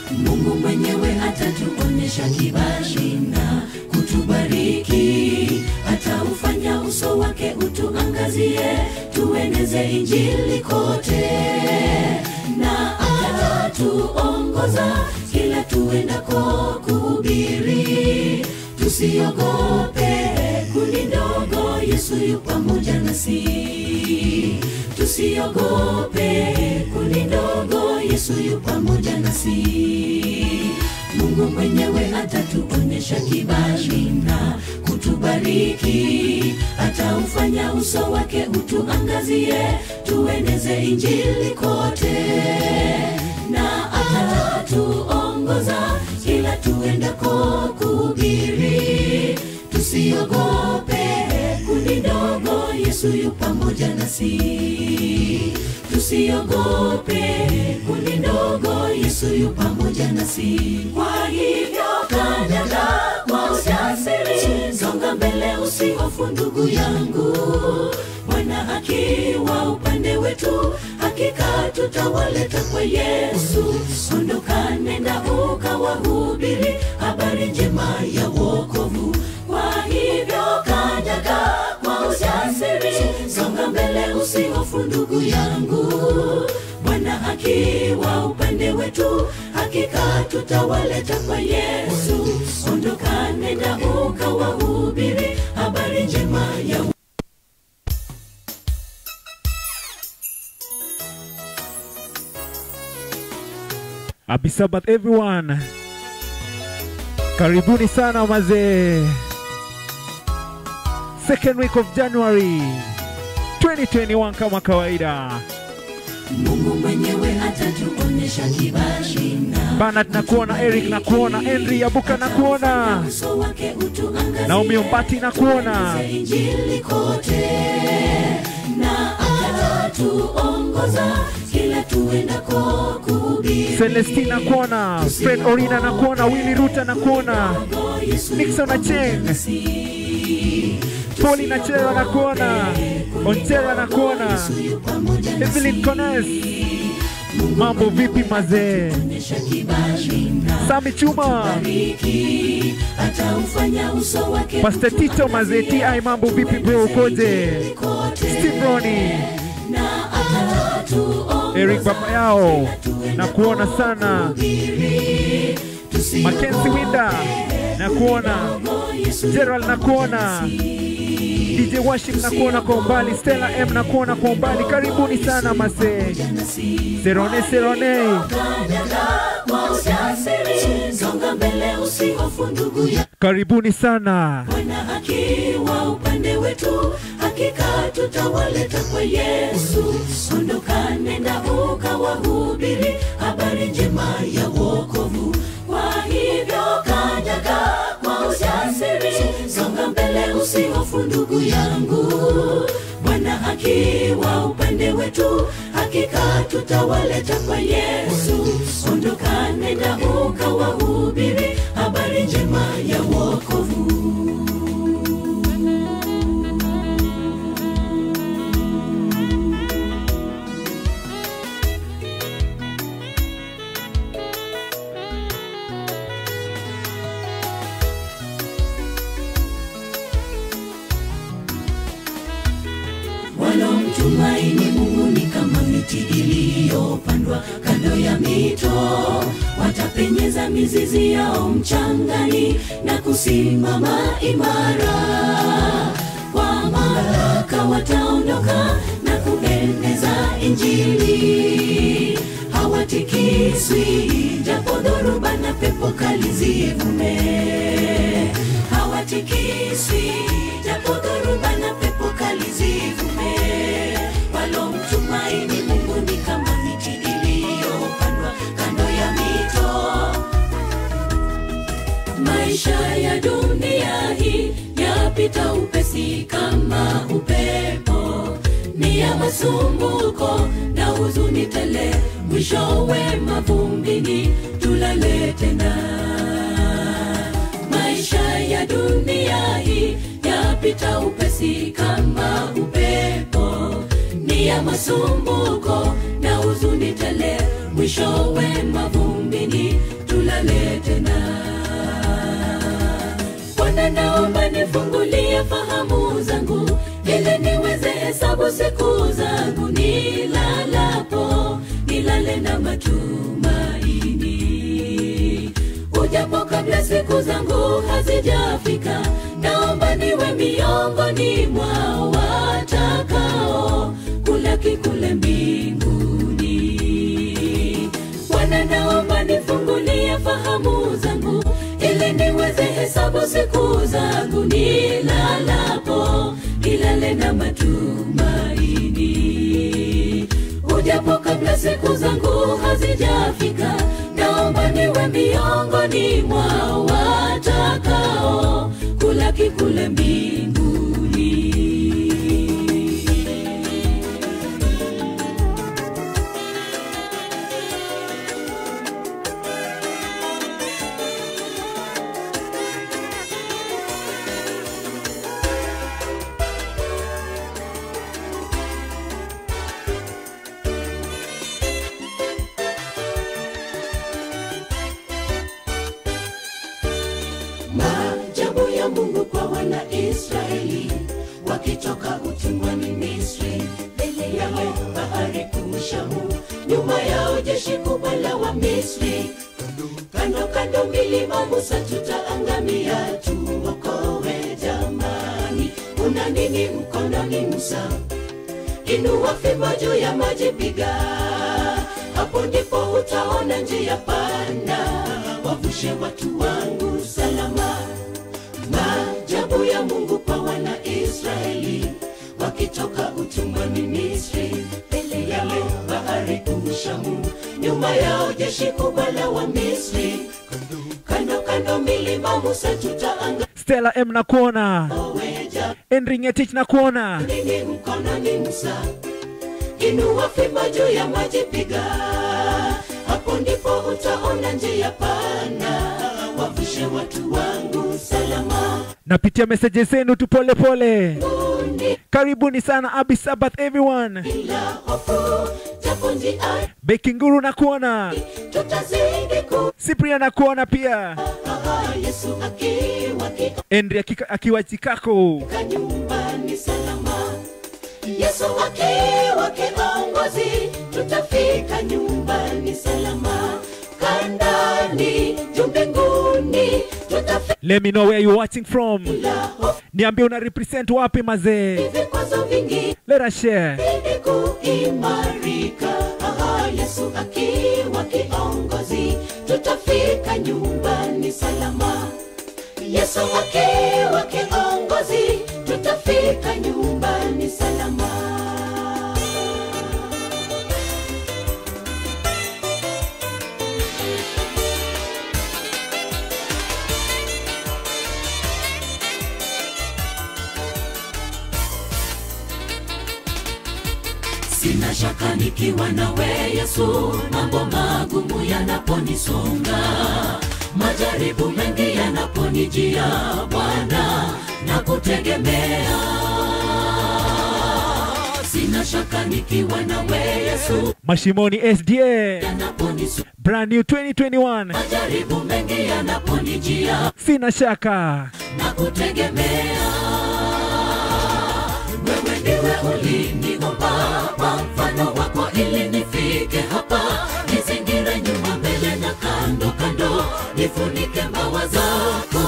Mungu mwenyewe atatuonyesha kibali na kutubariki, ataufanya uso wake utuangazie, tueneze injili kote, na atatuongoza kila tuendako kuhubiri. Tusiogope kundi ndogo, Yesu yu pamoja nasi. Tusiogope kundi ndogo, Yesu yu pamoja nasi. Mungu mwenyewe atatuonyesha kibali na kutubariki, ataufanya uso wake utuangazie, tueneze injili kote, na atatuongoza kila tuendako kuhubiri. Tusiogope kundi ndogo, Yesu yu pamoja nasi. Tusiogope kundi ndogo, Yesu yu pamoja nasi. Kwa hivyo kanyaga kwa ujasiri, songa mbele, usihofu ndugu yangu. Bwana akiwa upande wetu, hakika tutawaleta kwa Yesu. Ondoka, nenda ukawahubiri habari njema ya wokovu. Kwa hivyo kanyaga kwa ujasiri, songa mbele, usihofu ndugu yangu. Bwana akiwa upande wetu, hakika tutawaleta kwa Yesu. Ondoka, nenda ukawahubiri habari njema ya Happy Sabbath everyone. Karibuni sana mazee. Second week of January 2021 kama kawaida. Mungu mwenyewe atatuonyesha kibali na Bernard nakuona, Eric nakuona, Henry Abuka nakuona, uso wake utuangazie, Naomi Ombati nakuona. tueneze injili kote, na atatuongoza kila tuendako kuhubiri. Celestina nakuona, Fred Orina nakuona, Willy Ruta nakuona, Yesu Nixon Acheng, Poli Nachela nakuona, Onchela nakuona, yu pamoja na Evelyn Cones. Mambo vipi mazee? onyesha kibali na Sami Chuma, bariki, ataufanya uso wake Pastor Tito mazee, TI mambo vipi bro, ukoje? kote, Steve Roni, na atatuongoza Eric baba yao nakuona sana, Mackenzie Winda nakuona, Gerald nakuona, DJ Washing nakuona kwa umbali, Stella M nakuona kwa umbali. Karibuni sana masee, Serone Serone, kwa ujasiri, songa mbele, usihofu ndugu ya karibuni sana. Bwana akiwa upande wetu, hakika tutawaleta kwa Yesu. Ondoka, nenda ukawahubiri habari njema ya wokovu. Kwa hivyo kanyaga kwa ujasiri, songa mbele, usihofu ndugu yangu. Bwana akiwa upande wetu, hakika tutawaleta kwa Yesu. Ondoka, nenda ukawahubiri habari njema ya wokovu. wanaomtumaini Mungu ni kama miti iliyopandwa kando ya mito, watapenyeza mizizi yao mchangani na kusimama imara. Kwa mamlaka wataondoka na kueneza Injili, hawatikiswi japo dhoruba na pepo kali zivume, hawatikiswi japo dhoruba na pepo kali zivume. Walomtumaini Mungu ni kama miti iliyopandwa kando ya mito. Maisha ya dunia hii yapita upesi kama upepo, ni ya masumbuko na huzuni tele, mwishowe mavumbini tulale tena. Maisha ya dunia hii yapita upesi kama upepo, ni ya masumbuko na huzuni tele, mwishowe mavumbini tulale tena Bwana naomba nifungulie fahamu zangu ili niweze hesabu siku zangu nilalapo nilale na matumaini ujapo kabla siku zangu hazijafika naomba niwe miongoni mwa watakao kulaki kule mbinguni Bwana naomba nifungulie fahamu zangu ili niweze hesabu siku zangu nilalapo nilale na matumaini ujapo kabla siku zangu hazijafika naomba niwe miongoni mwa watakao kulaki kule mbinguni maajabu ya mungu kwa wanaisraeli wakitoka utumwani misri mbele yao bahari kushamu nyuma yao jeshi kubwa la wa misri kando kando milima musa tutaangamia tuokowe jamani una nini mkononi musa inua fimbo juu ya maji piga hapo ndipo utaona njia panda wavushe watu wangu salama maajabu ya mungu kwa wanaisraeli wakitoka utumwani misri mbele yale bahari kushamu nyuma yao jeshi kubwa la wa misri kando kando milima musa tutaangaweja Stella M nakuona, Henry Ngetich nakuona, nini mkononi Musa, inua fimbo juu ya maji, piga hapo ndipo utaona njia pana, wavushe watu wangu salama. napitia meseji zenu tu pole pole. Mbinguni Karibuni sana Abi Sabbath everyone. bila hofu, japo njia Bekinguru nakuona, tutazidi ku Cyprian nakuona pia, Aha, Yesu akiwa Henry akika- akiwa Chicago. kika nyumbani salama. Yesu akiwa kiongozi, tutafika nyumbani salama. Kandani juu mbinguni, tutafika Let me know where you watching from. bila hofu. Niambie una represent wapi mazee. Vikwazo vingi Let us share. ili kuimarika. Aha, Yesu akiwa kiongozi, tutafika nyumbani salama. Yesu akiwa kiongozi, tutafika nyumbani salama. Sina shaka nikiwa nawe Yesu, mambo magumu yanaponisonga, majaribu mengi yanaponijia, Bwana na kutegemea. Sina shaka nikiwa nawe Yesu, Mashimoni SDA. yanaponisonga, Brand new 2021. majaribu mengi yanaponijia, Sina shaka. na kutegemea. Wewe ndiwe uliniumba kwa mfano wako ili nifike hapa, nizingire nyuma, mbele na kando kando, nifunike mbawa zako.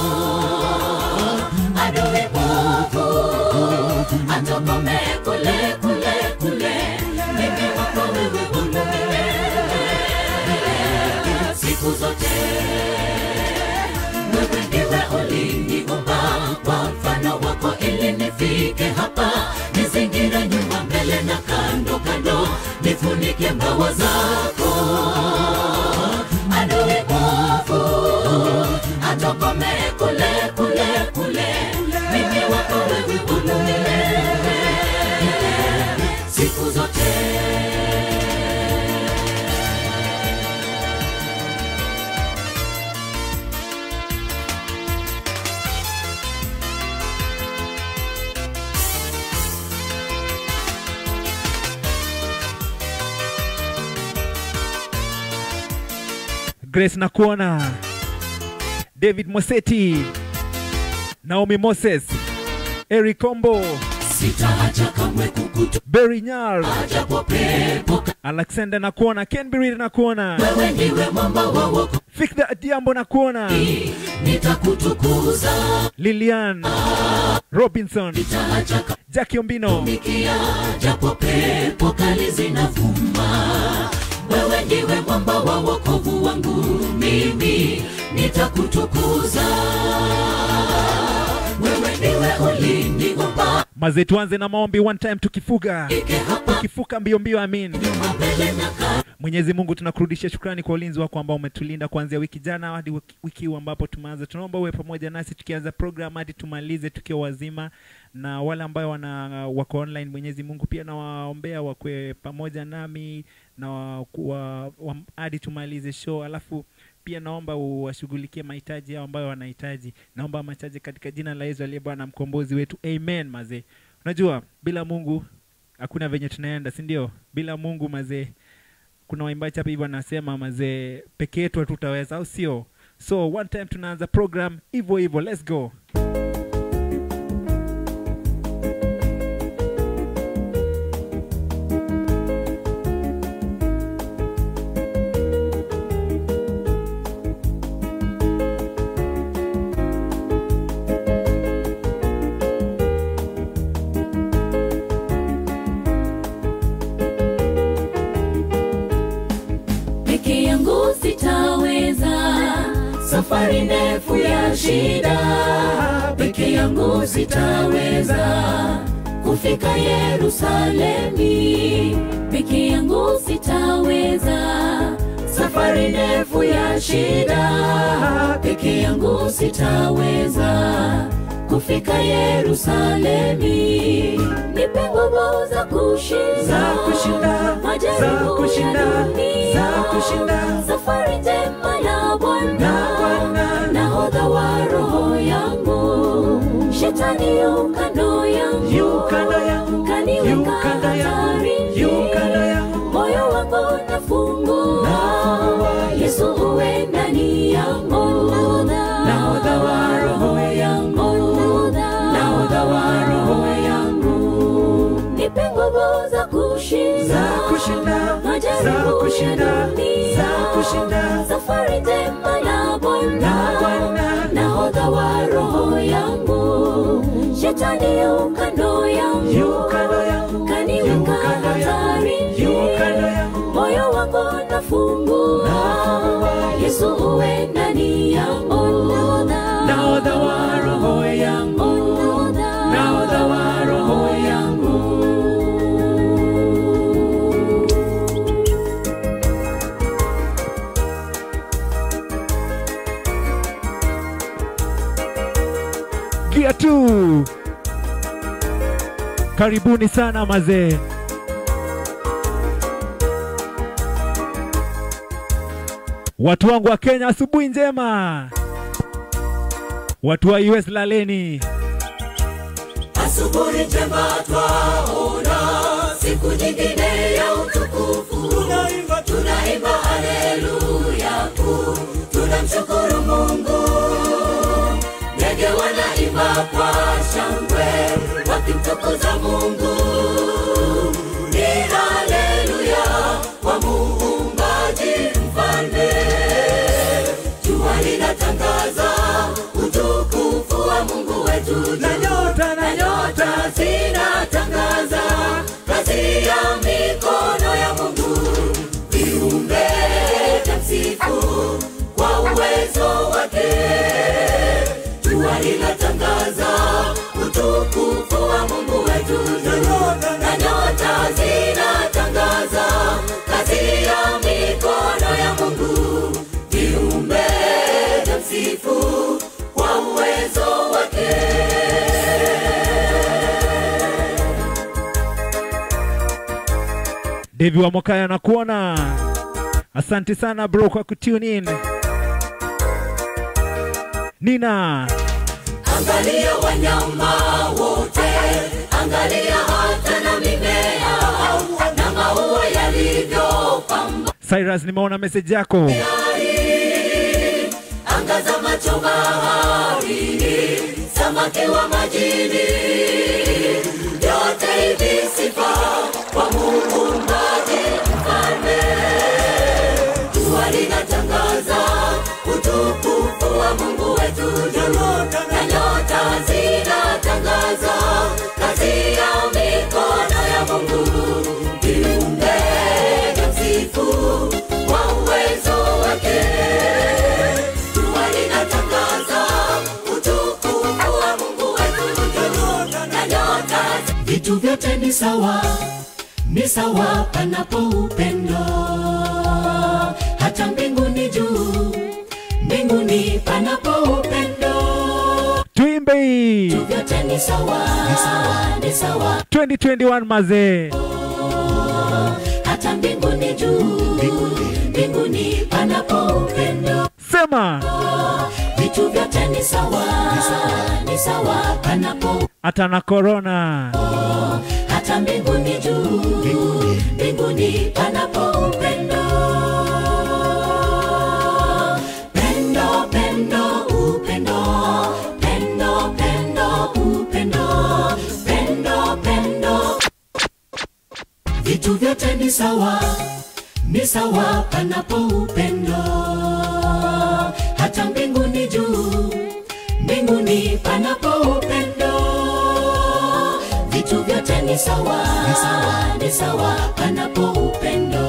Adui mwovu atokome kule kule kule, mimi wako wewe ulumiwe siku zote wewe ndiwe uliniumba kwa mfano wako ili nifike hapa nizingire nyuma mbele na kando kando nifunike mbawa zako adui mwovu atokome kule kule kule mimi wako wewe ulumiwe siku zote Grace nakuona, David Moseti, Naomi Moses, Eric Kombo, sitaacha kamwe kukutu Berry Nyar, japo pepo Alexander nakuona, Ken Birid nakuona, wewe ndiwe mwamba wa wokovu Fikda Adiambo nakuona, nitakutukuza Lilian Robinson, sitaacha Jackie Ombino, kumikia japo pepo kali zinavuma wewe ndiwe mwamba wa wokovu wangu mimi nitakutukuza wewe ndiwe uliniumba mazee, tuanze na maombi one time, tukifuga ike hapa tukifuka mbio mbio, amin. mbele na kati Mwenyezi Mungu tunakurudishia shukrani kwa ulinzi wako ambao umetulinda kuanzia wiki jana hadi wiki- wiki huu ambapo tumeanza. Tunaomba uwe pamoja nasi tukianza program hadi tumalize tukiwa wazima, na wale ambao wana wako online, Mwenyezi Mungu pia nawaombea wakwe pamoja nami na wa, wa, wa, hadi tumalize show, alafu pia naomba uwashughulikie mahitaji yao ambayo wanahitaji. Naomba mahitaji katika jina la Yesu aliye Bwana mkombozi wetu, amen. Mazee, unajua bila Mungu hakuna venye tunaenda, si ndio? Bila Mungu mazee kuna waimbaji hapa hivi wanasema mazee peke yetu hatutaweza au sio so one time tunaanza program hivyo hivyo let's go peke yangu sitaweza safari ndefu ya shida peke yangu sitaweza kufika yerusalemi peke yangu sitaweza safari ndefu ya shida peke yangu sitaweza kufika yerusalemi nipe nguvu za kushinda Za kushinda, majaribu za kushinda, ya dunia. za kushinda. safari njema na Bwana Na Bwana. nahodha wa roho yangu shetani yu kando yangu yu kando yangu yu kaniweka kando yangu hatarini yu kando yangu moyo wangu nafungua Nafungua. yesu uwe ndani yangu nahodha wa roho yangu nahodha wa roho yangu nipe nguvu za kushinda za kushinda za majaribu kushinda ya dunia. za kushinda safari njema na Bwana Na Bwana. nahodha wa roho yangu shetani yu kando yangu yu kando yangu yu kaniweka kando yangu hatarini yu kando yangu moyo wangu nafungua Nafungua. yesu uwe ndani yangu nahodha wa roho yangu nahodha wa roho yangu gia tu karibuni sana mazee watu wangu wa kenya asubuhi njema watu wa us laleni asubuhi njema twaona siku nyingine ya utukufu tunaimba tunaimba haleluya kuu tunamshukuru mungu ndege wanaimba kwa shangwe wakimtukuza mungu ni haleluya kwa muumbaji mfalme jua linatangaza utukufu wa mungu wetu na nyota na nyota nyota zinatangaza kazi ya mikono ya Mungu, viumbe vya msifu kwa uwezo wake. Jua linatangaza utukufu wa Mungu wetu, na nyota zinatangaza kazi ya mikono ya Mungu, viumbe vya msifu kwa uwezo wake. devi wa mwakaya nakuona asante sana bro kwa kutune in nina Angalia wanyama wote, angalia hata na mimea na maua yalivyopamba cyrus nimeona meseji yako tayari mito baharini, samaki wa majini, yote hivi sifa kwa Muumbaji mfalme. Jua linatangaza utukufu wa Mungu wetu juu, na nyota zinatangaza kazi ya mikono ya Mungu. Viumbe vya msifu kwa uwezo wake. Jua linatangaza utukufu wa Mungu wetu juu, na nyota vitu vyote ni sawa, ni sawa panapo upendo hata mbinguni juu, mbinguni panapo upendo, tuimbe hii vyote ni sawa, ni sawa, ni sawa, 2021 mazee hata mbinguni juu, mbinguni panapo upendo, sema vitu vyote ni sawa, ni sawa, ni sawa panapo hata na korona hata mbinguni juu, mbinguni panapo upendo. Pendo, pendo, upendo, pendo, pendo, upendo, pendo, pendo. Vitu vyote ni sawa, ni sawa panapo upendo. Hata mbinguni juu, mbinguni panapo upendo vitu vyote ni sawa, ni sawa, ni sawa panapo upendo.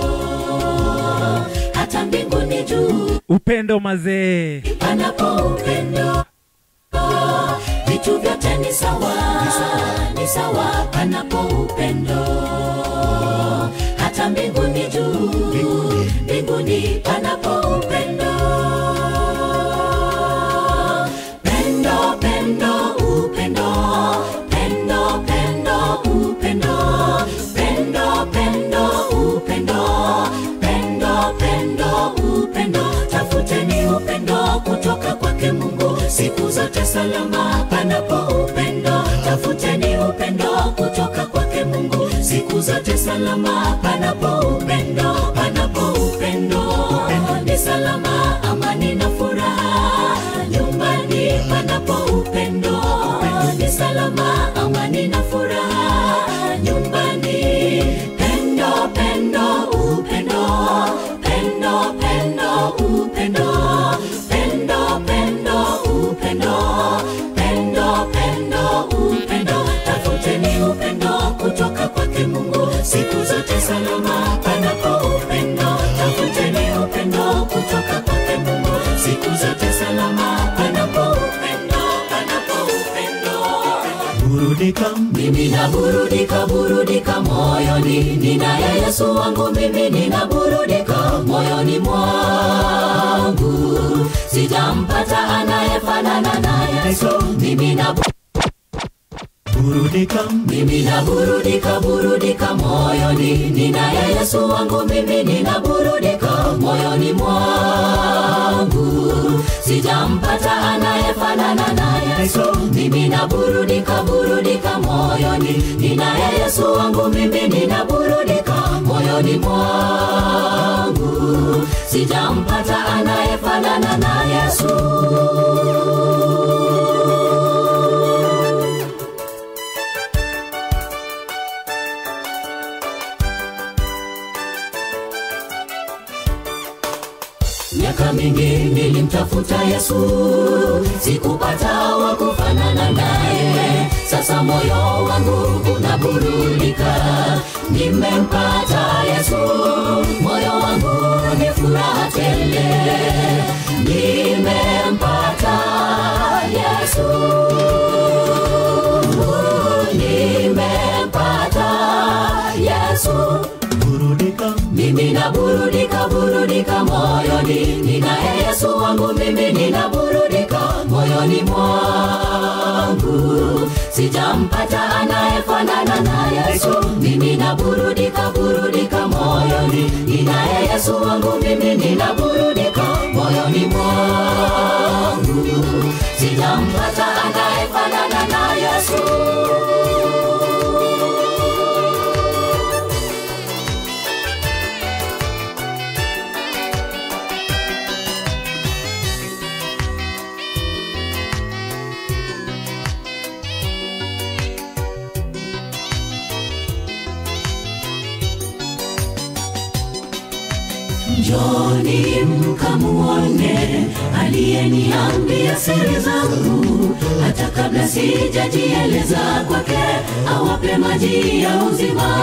Hata mbinguni juu upendo mazee panapo upendo, vitu vyote ni sawa, ni sawa, ni sawa panapo upendo. Hata mbinguni juu, mbinguni panapo upendo. Pendo, pendo, upendo, pendo, pendo, upendo, pendo, pendo, upendo, pendo, pendo, upendo. Tafuteni upendo kutoka kwake Mungu siku zote salama panapo upendo. Tafuteni upendo kutoka kwake Mungu siku zote salama panapo upendo, panapo upendo, ni salama, amani na furaha nyumbani panapo upendo, ni salama, amani na furaha nyumbani. Pendo, pendo, upendo, pendo, pendo, upendo, pendo, pendo, upendo, pendo, pendo, upendo. Tafuteni upendo kutoka kwake Mungu siku zote salama panapo upendo. Tafuteni upendo kutoka kwake Mungu siku zote salama panapo upendo, panapo upendo burudika mimi naburudika burudika moyoni ninaye yesu wangu mimi ninaburudika moyoni mwangu sijampata anayefanana na yesu mimi na burudika mimi naburudika burudika moyoni ninaye yesu wangu mimi ninaburudika moyoni mwangu sijampata anayefanana na yesu mimi naburudika burudika moyoni ninaye yesu wangu mimi ninaburudika moyoni mwangu sijampata anayefanana na yesu miaka mingi nilimtafuta yesu sikupata wa kufanana naye sasa moyo wangu unaburudika nimempata yesu moyo wangu ni furaha tele nimempata yesu nimempata yesu burudika mimi naburudika burudika moyoni ninaye yesu wangu mimi ninaburudika moyoni mwangu sijampata anayefanana na yesu mimi naburudika burudika moyoni ninaye yesu wangu mimi ninaburudika moyoni mwangu sijampata anayefanana na yesu njoni mkamuone aliyeniambia siri zangu hata kabla sijajieleza kwake awape maji ya uzima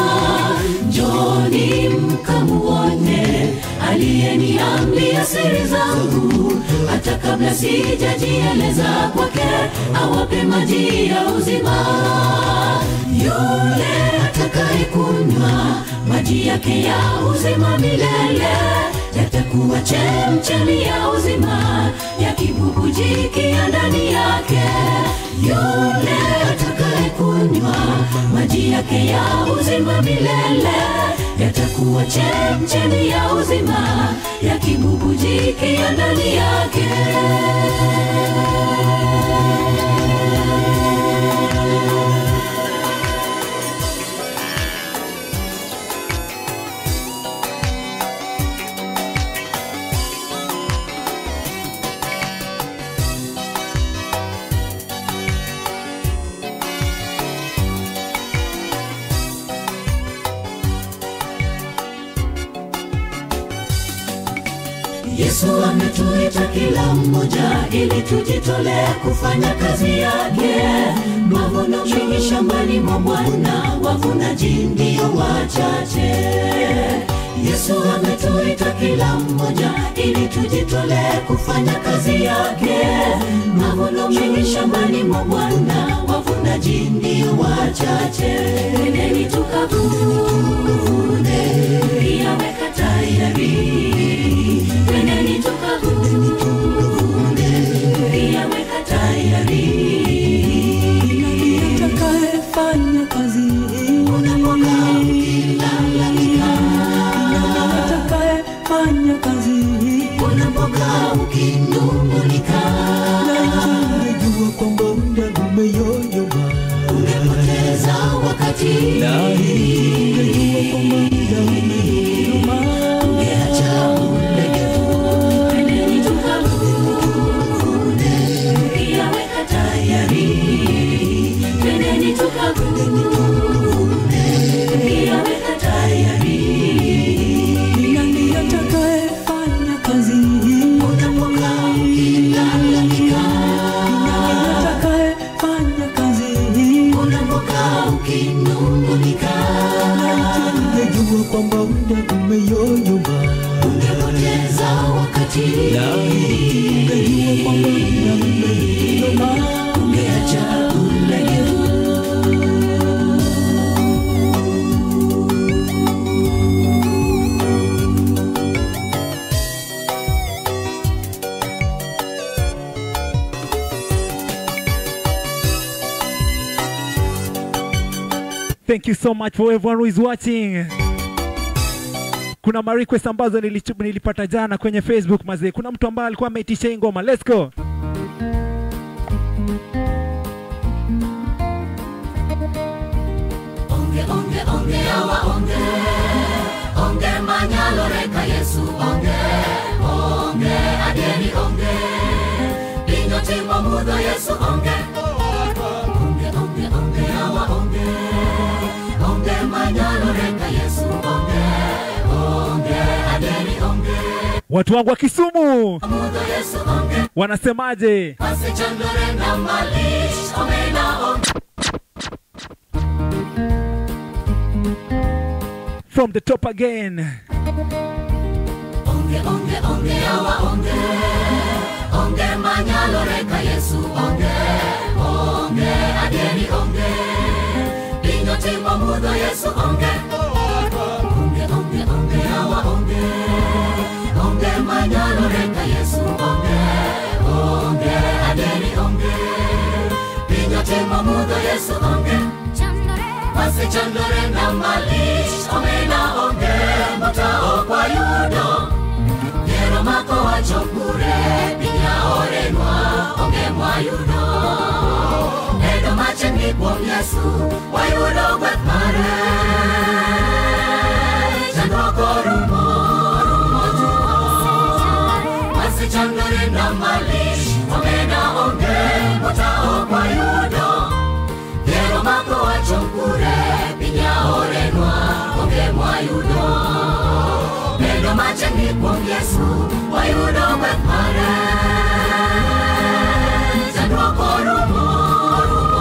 njoni mkamuone aliyeniambia siri zangu hata kabla sijajieleza kwake awape maji ya uzima yule atakayekunywa maji yake ya uzima milele yatakuwa chemchemi ya uzima yakibubujikia ndani yake yule atakayekunywa maji yake ya uzima milele yatakuwa chemchemi ya uzima yakibubujikia ndani yake Yesu ametuita kila mmoja ili tujitolee kufanya kazi yake. Mavuno mengi shambani mwa Bwana, wavunaji ndio wachache. Yesu ametuita kila mmoja ili tujitolee kufanya kazi yake. Mavuno mengi shambani mwa Bwana, wavunaji ndio wachache. Nendeni tukavune, yaweka tayari Twendeni tukavune, yaweka tayari. atakayefanya kazi hii Unapokaa ukilalamika, atakayefanya kazi hii unapokaa ukinung'unika, ungejua kwamba muda umeyoyoma ungepoteza wakati, ungejua kwamba muda umeyoyoma ungeacha ulegevu. Twendeni tukavune, yaweka tayari. Twendeni tukavune, yaweka tayari. ni nani atakayefanya kazi hii Unapokaa ukilalamika, nani atakayefanya kazi hii unapokaa ukinung'unika, ungejua kwamba muda umeyoyoma ungepoteza wakati, ungejua kwamba muda umeyoyoma ungeacha ulegevu. Thank you so much for everyone who is watching. Kuna ma request ambazo nilichu- nilipata jana kwenye Facebook mazee. Kuna mtu ambaye alikuwa ameitisha hii ngoma. Let's go. Onge, onge, onge, awa onge. Onge manyalo reka Yesu onge. Onge adieri onge. Pinyo timo mudho Yesu onge. Onge, onge, onge, awa onge. Onge manyalo reka Yesu onge. Onge adieri onge. Watu wangu wa Kisumu Mudho Yesu onge. wanasemaje? Wasichandore na malish omena onge. From the top again. Onge, onge, onge, awa onge. Onge manyalo reka Yesu onge. Onge adieri onge. Pinyo timo mudho Yesu onge. Onge, onge, onge, awa onge. Onge manyalo reka Yesu onge. Onge adieri onge. Pinyo timo mudho Yesu onge. Wasichandore na malish omena onge. Motao kwa yudo. Yero mako wacho kure pinya orenwa onge mwayudo Edo machiegni kuom Yesu wayudo gweth mare Chandruok orumo, orumo tuo Wasichandore na malich omena onge motao kwayudo Yero mako wacho kure pinya orenwa onge mwayudo Bedo machiegni kuom Yesu wayudo gweth mare chandruok orumo orumo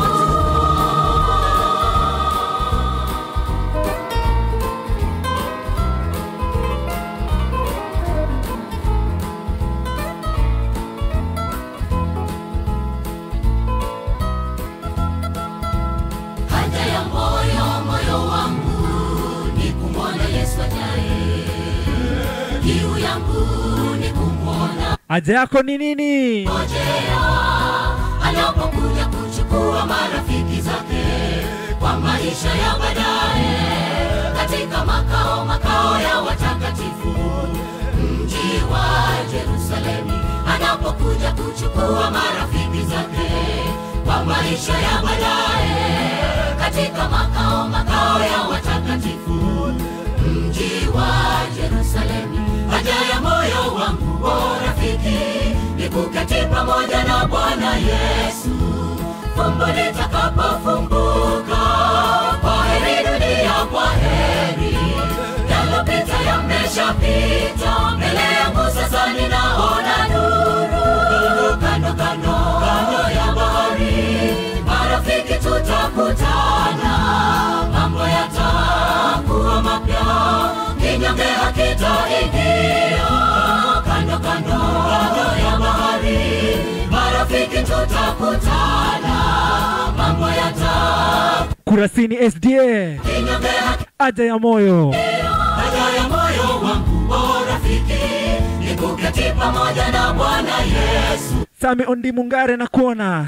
haja ya moyo moyo wangu ni kumwona Yesu ajaye kiu yangu ni kumwona haja yako ni nini ngojea anapokuja kuchukua marafiki zake kwa maisha ya baadaye katika makao makao ya watakatifu mji wa Yerusalemu anapokuja kuchukua marafiki zake kwa maisha ya baadaye katika makao makao ya watakatifu mji wa Yerusalemu haja ya moyo wangu o rafiki ni kuketi pamoja na Bwana Yesu fumbo litakapofumbuka kwa heri dunia kwa heri yalopita yameshapita mbele yangu sasa ninaona nuru kando kando kando ya bahari marafiki tutakutana mambo yatakuwa mapya kinyonge hakitaingia kando kando kando ya bahari marafiki tutakutana mambo yata kurasini sda kinyonge haja ya moyo haja ya moyo wangu o rafiki ni kuketi pamoja na bwana yesu sami ondi mungare na kuona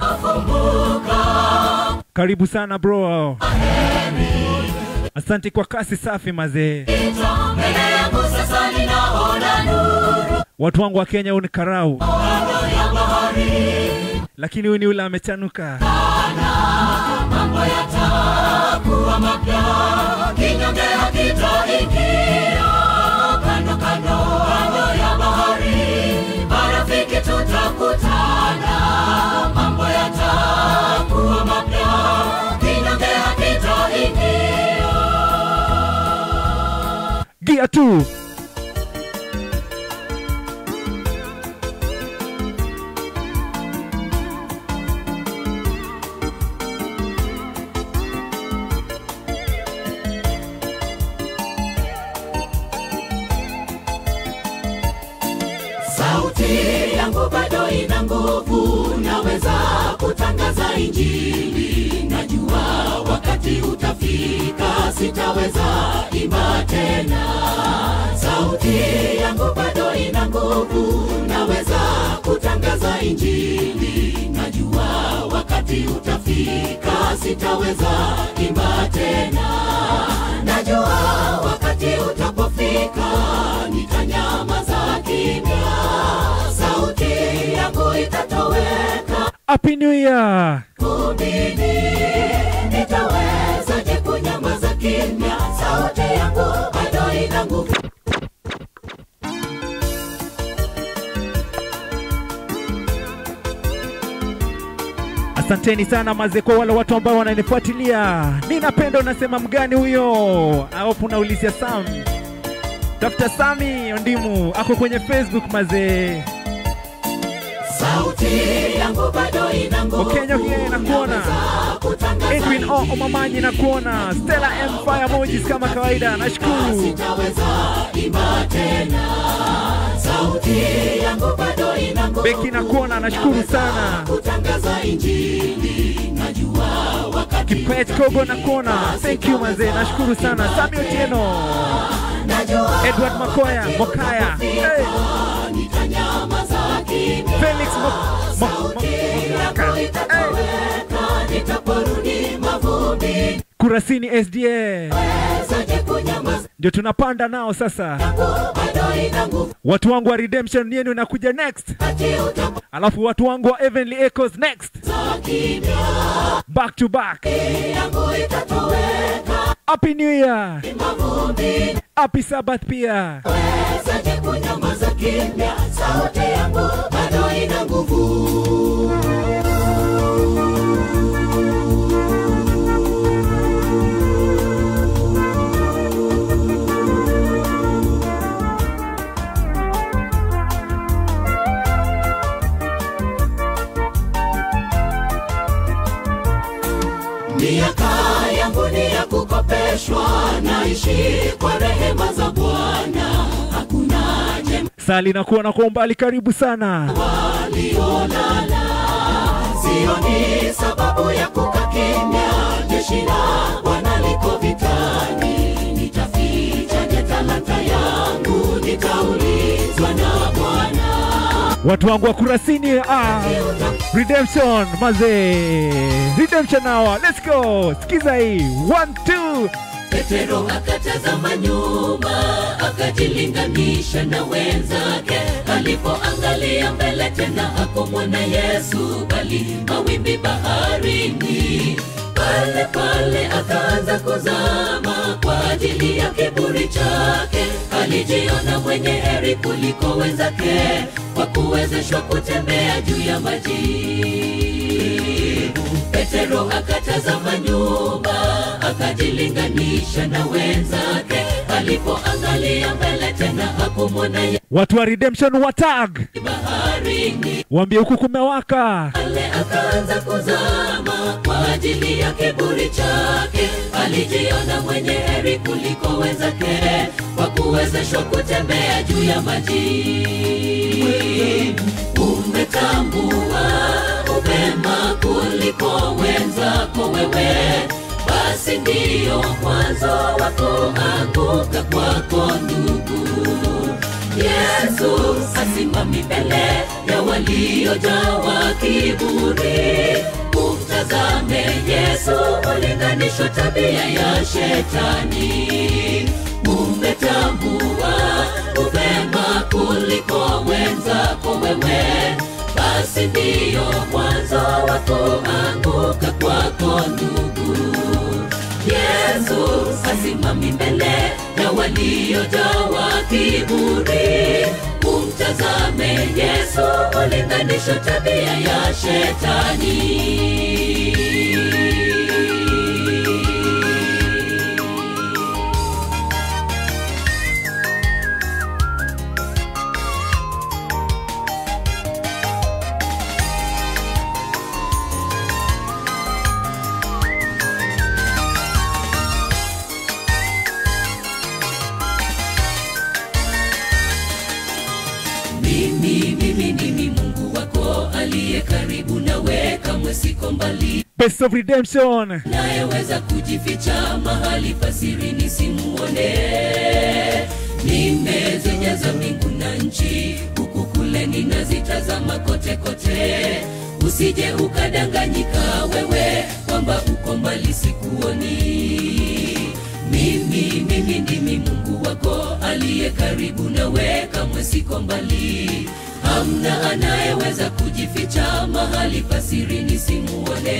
karibu sana bro asante kwa kasi safi mazee Ita mbele yangu sasa ninaona nuru watu wangu wa kenya huu ni karau kando ya bahari lakini huyu ni ule amechanuka mambo yatakuwa mapya kinyonge hakitaingia kando kando kando ya bahari marafiki tutakutana mambo yatakuwa mapya kinyonge hakitaingia gia tu sauti yangu bado ina nguvu naweza kutangaza injili najua wakati utafika sitaweza imba tena sauti yangu bado ina nguvu naweza kutangaza injili najua wakati utafika sitaweza imba tena najua wakati utapofika nitanyamaza kimya sauti yangu itatoweka happy new year kundini nitawezaje kunyamaza kimya sauti yangu bado ina nguvu asanteni sana maze kwa wale watu ambao wananifuatilia ninapenda unasema mgani huyo aopu unaulizia sam tafuta sami ondimu ako kwenye facebook mazee sauti yangu bado ina nguvu Wakenya pia nakuona. Naweza kutangaza edwin o injili. omamanyi nakuona stella m fire emojis kama kawaida nashukuru sitaweza imba tena sauti yangu bado ina nguvu beki nakuona nashukuru sana kutangaza injili najua wakati kipet kogo nakuona thank you mazee nashukuru sana sami otieno najua edward makoya mokaya hey. nitanyamaza kimya felix Mo- Mo- Mo- sauti Momoka. yangu hey. itatoweka nitaporudi mavumbi kurasini sda wezaje kunyamaza ndio tunapanda nao sasa yangu bado ina nguvu watu wangu wa redemption yenu inakuja next kati utapoza alafu watu wangu wa heavenly echoes next kimya back to back yangu itatoweka happy new year mavumbi happy sabbath pia wezaje kunyamaza kimya sauti yangu bado ina nguvu nimekomeshwa naishi kwa rehema za bwana hakuna jema Sali na kuona kwa umbali, karibu sana. waliolala sioni sababu ya kukaa kimya jeshi la bwana liko vitani nitafichaje talanta yangu nitaulizwa na bwana Watu wangu wa Kurasini, ah, Redemption mazee, Redemption hour, let's go. Sikiza hii, one two. Petero akatazama nyuma, akajilinganisha na wenzake. Alipoangalia mbele tena hakumwona Yesu, bali mawimbi baharini. Pale pale akaanza kuzama kwa ajili ya kiburi chake. Alijiona mwenye heri kuliko wenzake, kwa kuwezeshwa kutembea juu ya maji. Petero akatazama nyuma, akajilinganisha na wenzake. Alipoangalia mbele tena hakumwona Yesu Watu wa Redemption wa tag, baharini. waambie huku kumewaka. Pale akaanza kuzama kwa ajili ya kiburi chake. Alijiona mwenye heri kuliko wenzake, kwa kuwezeshwa kutembea juu ya maji. Umetambua upema kuliko wenzako wewe, basi ndiyo mwanzo wa kuanguka kwako ndugu. Yesu asimami mbele ya waliojawa kiburi. Umtazame Yesu, ulinganishwa tabia ya shetani. Umetambua upema kuliko wenzako wewe, basi ndiyo mwanzo wa kuanguka kwako ndugu. Yesu asimami mbele ya waliojawa kiburi. Umtazame Yesu, ulinganisho tabia ya shetani. Mimi, mimi, mimi Mungu wako aliye karibu nawe, kamwe siko mbali Best of Redemption. nayeweza kujificha mahali pasiri nisimuone. Nimezijaza mbingu na nchi, huku kule ninazitazama kote kote. Usije ukadanganyika wewe kwamba uko mbali sikuoni. Mimi, mimi ndimi Mungu wako aliye karibu nawe, kamwe siko mbali. Hamna anayeweza kujificha mahali pasiri nisimuone.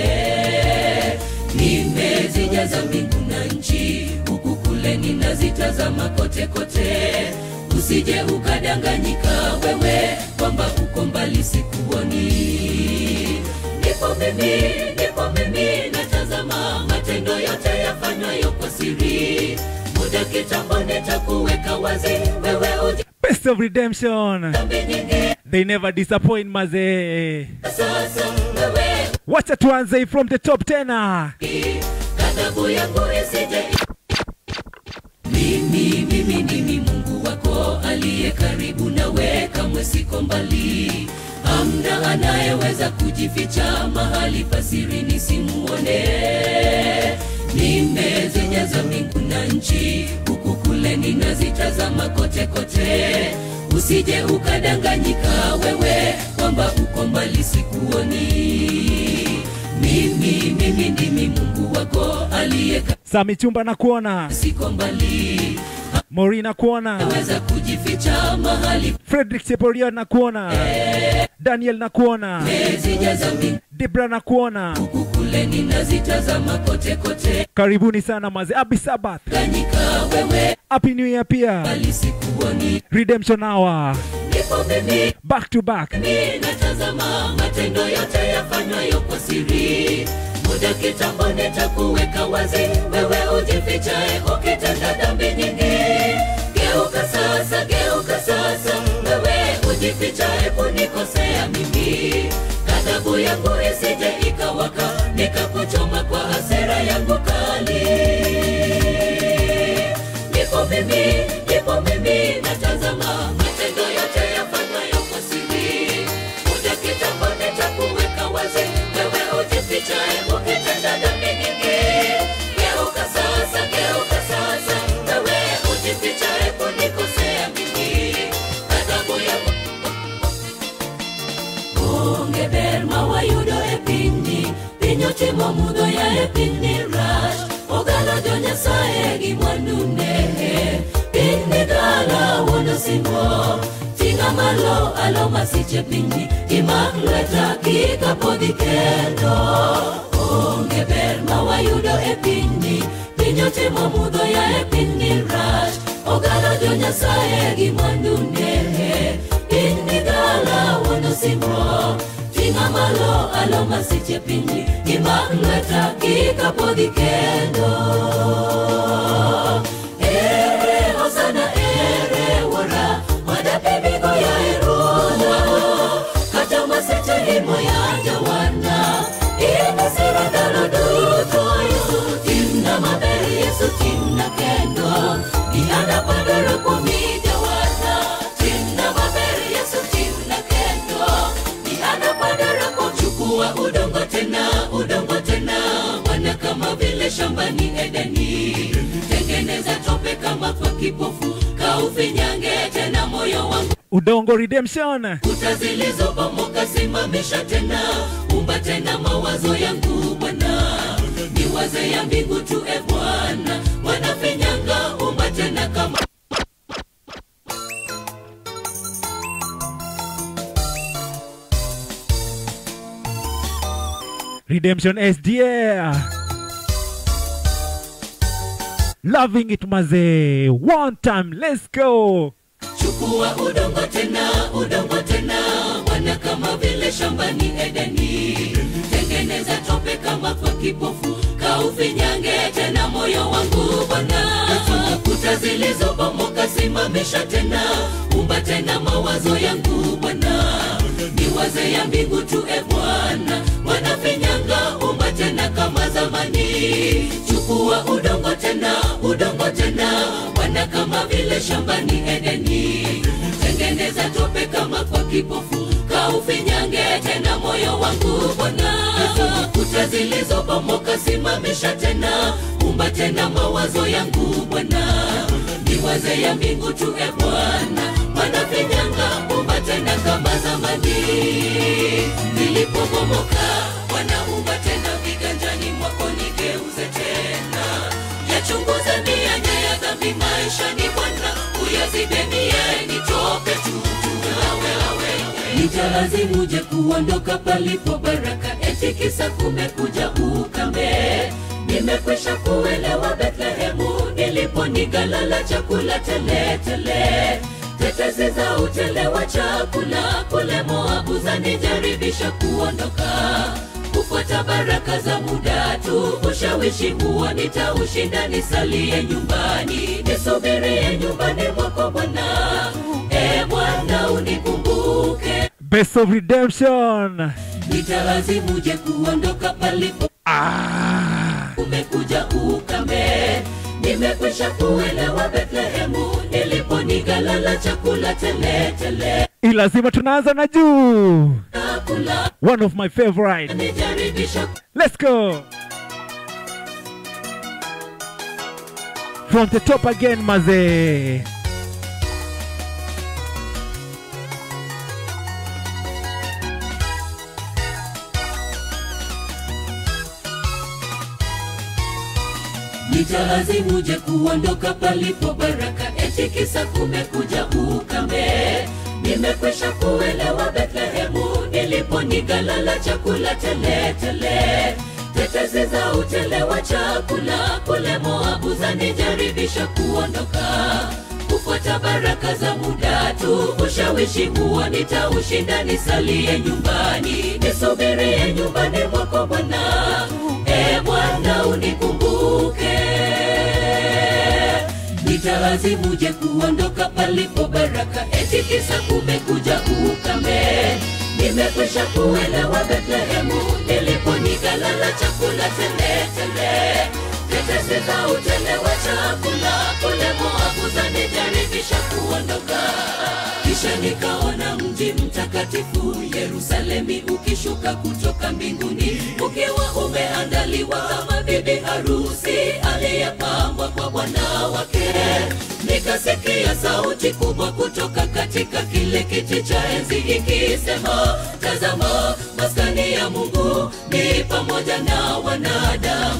Nimezijaza mbingu na nchi, huku kule ninazitazama kote kote. Usije ukadanganyika wewe kwamba uko mbali sikuoni. Nipo mimi, nipo mimi, natazama matendo yote yafanywayo kwa siri. Muda kitambo nitakuweka wazi, wewe uji Best of Redemption. dhambi nyingi. They never disappoint mazee. Sasa wewe Wacha tuanze from the top tena. ghadhabu yangu isije mimi mimi ndimi mungu wako aliye karibu nawe kamwe siko mbali hamna anayeweza kujificha mahali pasiri nisimuone nimezijaza mbingu na nchi huku kule ninazitazama kote kote usije ukadanganyika wewe kwamba uko mbali sikuoni mimi mimi ndimi mungu wako aliye Sami Chumba na kuona. siko mbali Mori na kuona. weza kujificha mahali Frederick Cheporia na kuona. Daniel na kuona. mezijaza mbingu Debra na kuona. kule ninazitazama kote kote Karibuni sana maze. Abi Sabbath. ganyika wewe Happy New Year pia. bali sikuoni Redemption Hour. nipo mimi Back to back. mimi natazama matendo yote yafanywayo kwa siri muda kitambo nitakuweka wazi wewe ujifichae ukitenda dhambi nyingi geuka sasa geuka sasa wewe ujifichae kunikosea mimi ghadhabu yangu isije ikawaka nikakuchoma kwa hasira yangu kali e piny rach ogala jo nyasaye gi mwandune piny gala wuon osimbo ting'a malo alo masiche pinyni imak lweta kik apodhi kendo onge ber ma wayudo e pinyni piny otimo mudho ya e pinyni rach ogala jo nyasaye gi mwandune piny gala wuon osimbo ting'a malo alo masiche pinyni imak lweta kik apodhi kendo ere hosana ere wuora wadapibigo ya erona kata maseche himo ya jawana inisira ndalo duto yesu timna maber yesu timna kendo iana padoro kuomi jawana timna maber yesu timna kendo iana padoro kuom chukua udongo tena udongo tena wana kama vile shambani edeni tengeneza tope kama kwa kipofu kaufinyange tena moyo wangu udongo redemption kuta zilizobomoka simamisha tena umba tena mawazo yangu bwana niwaze ya mbingu tu e bwana wanafinyanga umba tena kama redemption sda loving it mazee one time let's go chukua udongo tena udongo tena wana kama vile shambani edeni tengeneza tope kama kwa kipofu kaufinyange tena moyo wangu bwana kuta zilizobomoka simamisha tena umba tena mawazo yangu bwana niwaze ya mbingu tu e bwana wanafinyanga umba tena kama zamani chukua udongo tena udongo tena wana kama vile shambani edeni tengeneza tope kama kwa kipofu kaufinyange tena moyo wangu bwana kuta zilizobomoka simamisha tena umba tena mawazo yangu bwana niwaze ya mbingu tu e bwana wanafinyanga umba tena kama zamani nilipobomoka wanaumba tena viganjani mwako nigeuze tena yachunguze mianya ya dhambi maishani bwana uyazidemie nitope tutuaweawe nitalazimuje kuondoka palipo baraka eti kisa kumekuja ukame nimekwisha kuelewa bethlehemu nilipo nigalala chakula teletele tetezi za utele wa chakula kule moabu zanijaribisha kuondoka kufuata baraka za muda tu ushawishi huo nitaushinda nisalie nyumbani nisubirie nyumbani mwako bwana e bwana unikumbuke best of redemption nitalazimuje kuondoka palipo ah. umekuja ukame nimekwisha kuelewa bethlehemu nilipo nigalala chakula teletele Hii lazima tunaanza na juu chakula one of my favorite nijaribisha let's go from the top again mazee nitalazimuje kuondoka palipo baraka eti kisa kumekuja ukame nimekwisha kuelewa bethlehemu nilipo nigalala chakula teletele tetezi za utele wa chakula kule moabu zanijaribisha kuondoka kufuata baraka za muda tu ushawishi huo nitaushinda nisalie nyumbani nisubirie nyumbani mwako bwana e bwana unikumbuke nitalazimuje kuondoka palipo baraka eti kisa kumekuja ukame nimekwisha kuelewa bethlehemu nilipo nigalala chakula teletele tetesi za utele wa chakula kule moabu zanijaribisha kuondoka kisha nikaona mji mtakatifu yerusalemi ukishuka kutoka mbinguni ukiwa umeandaliwa kama bibi harusi aliyepambwa kwa bwana wake nikasikia sauti kubwa kutoka katika kile kiti cha enzi ikisema tazama maskani ya mungu ni pamoja na wanadamu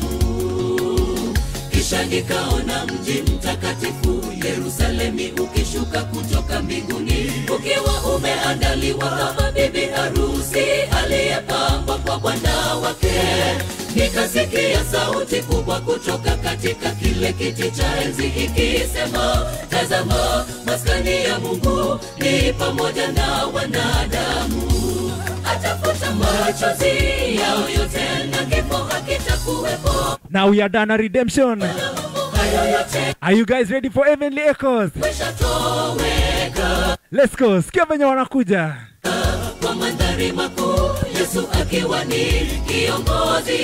nikaona mji mtakatifu yerusalemi ukishuka kutoka mbinguni ukiwa umeandaliwa kama bibi harusi aliyepambwa kwa bwana wake nikasikia sauti kubwa kutoka katika kile kiti cha enzi ikisema tazama maskani ya mungu ni pamoja na wanadamu atafuta machozi yao yote na kifo hakitakuwepo Now we are done a redemption. hayo yote Are you guys ready for Heavenly Echoes? meshatoweka Let's go. Sikia venye wanakuja. kwa mandhari makuu yesu akiwa ni kiongozi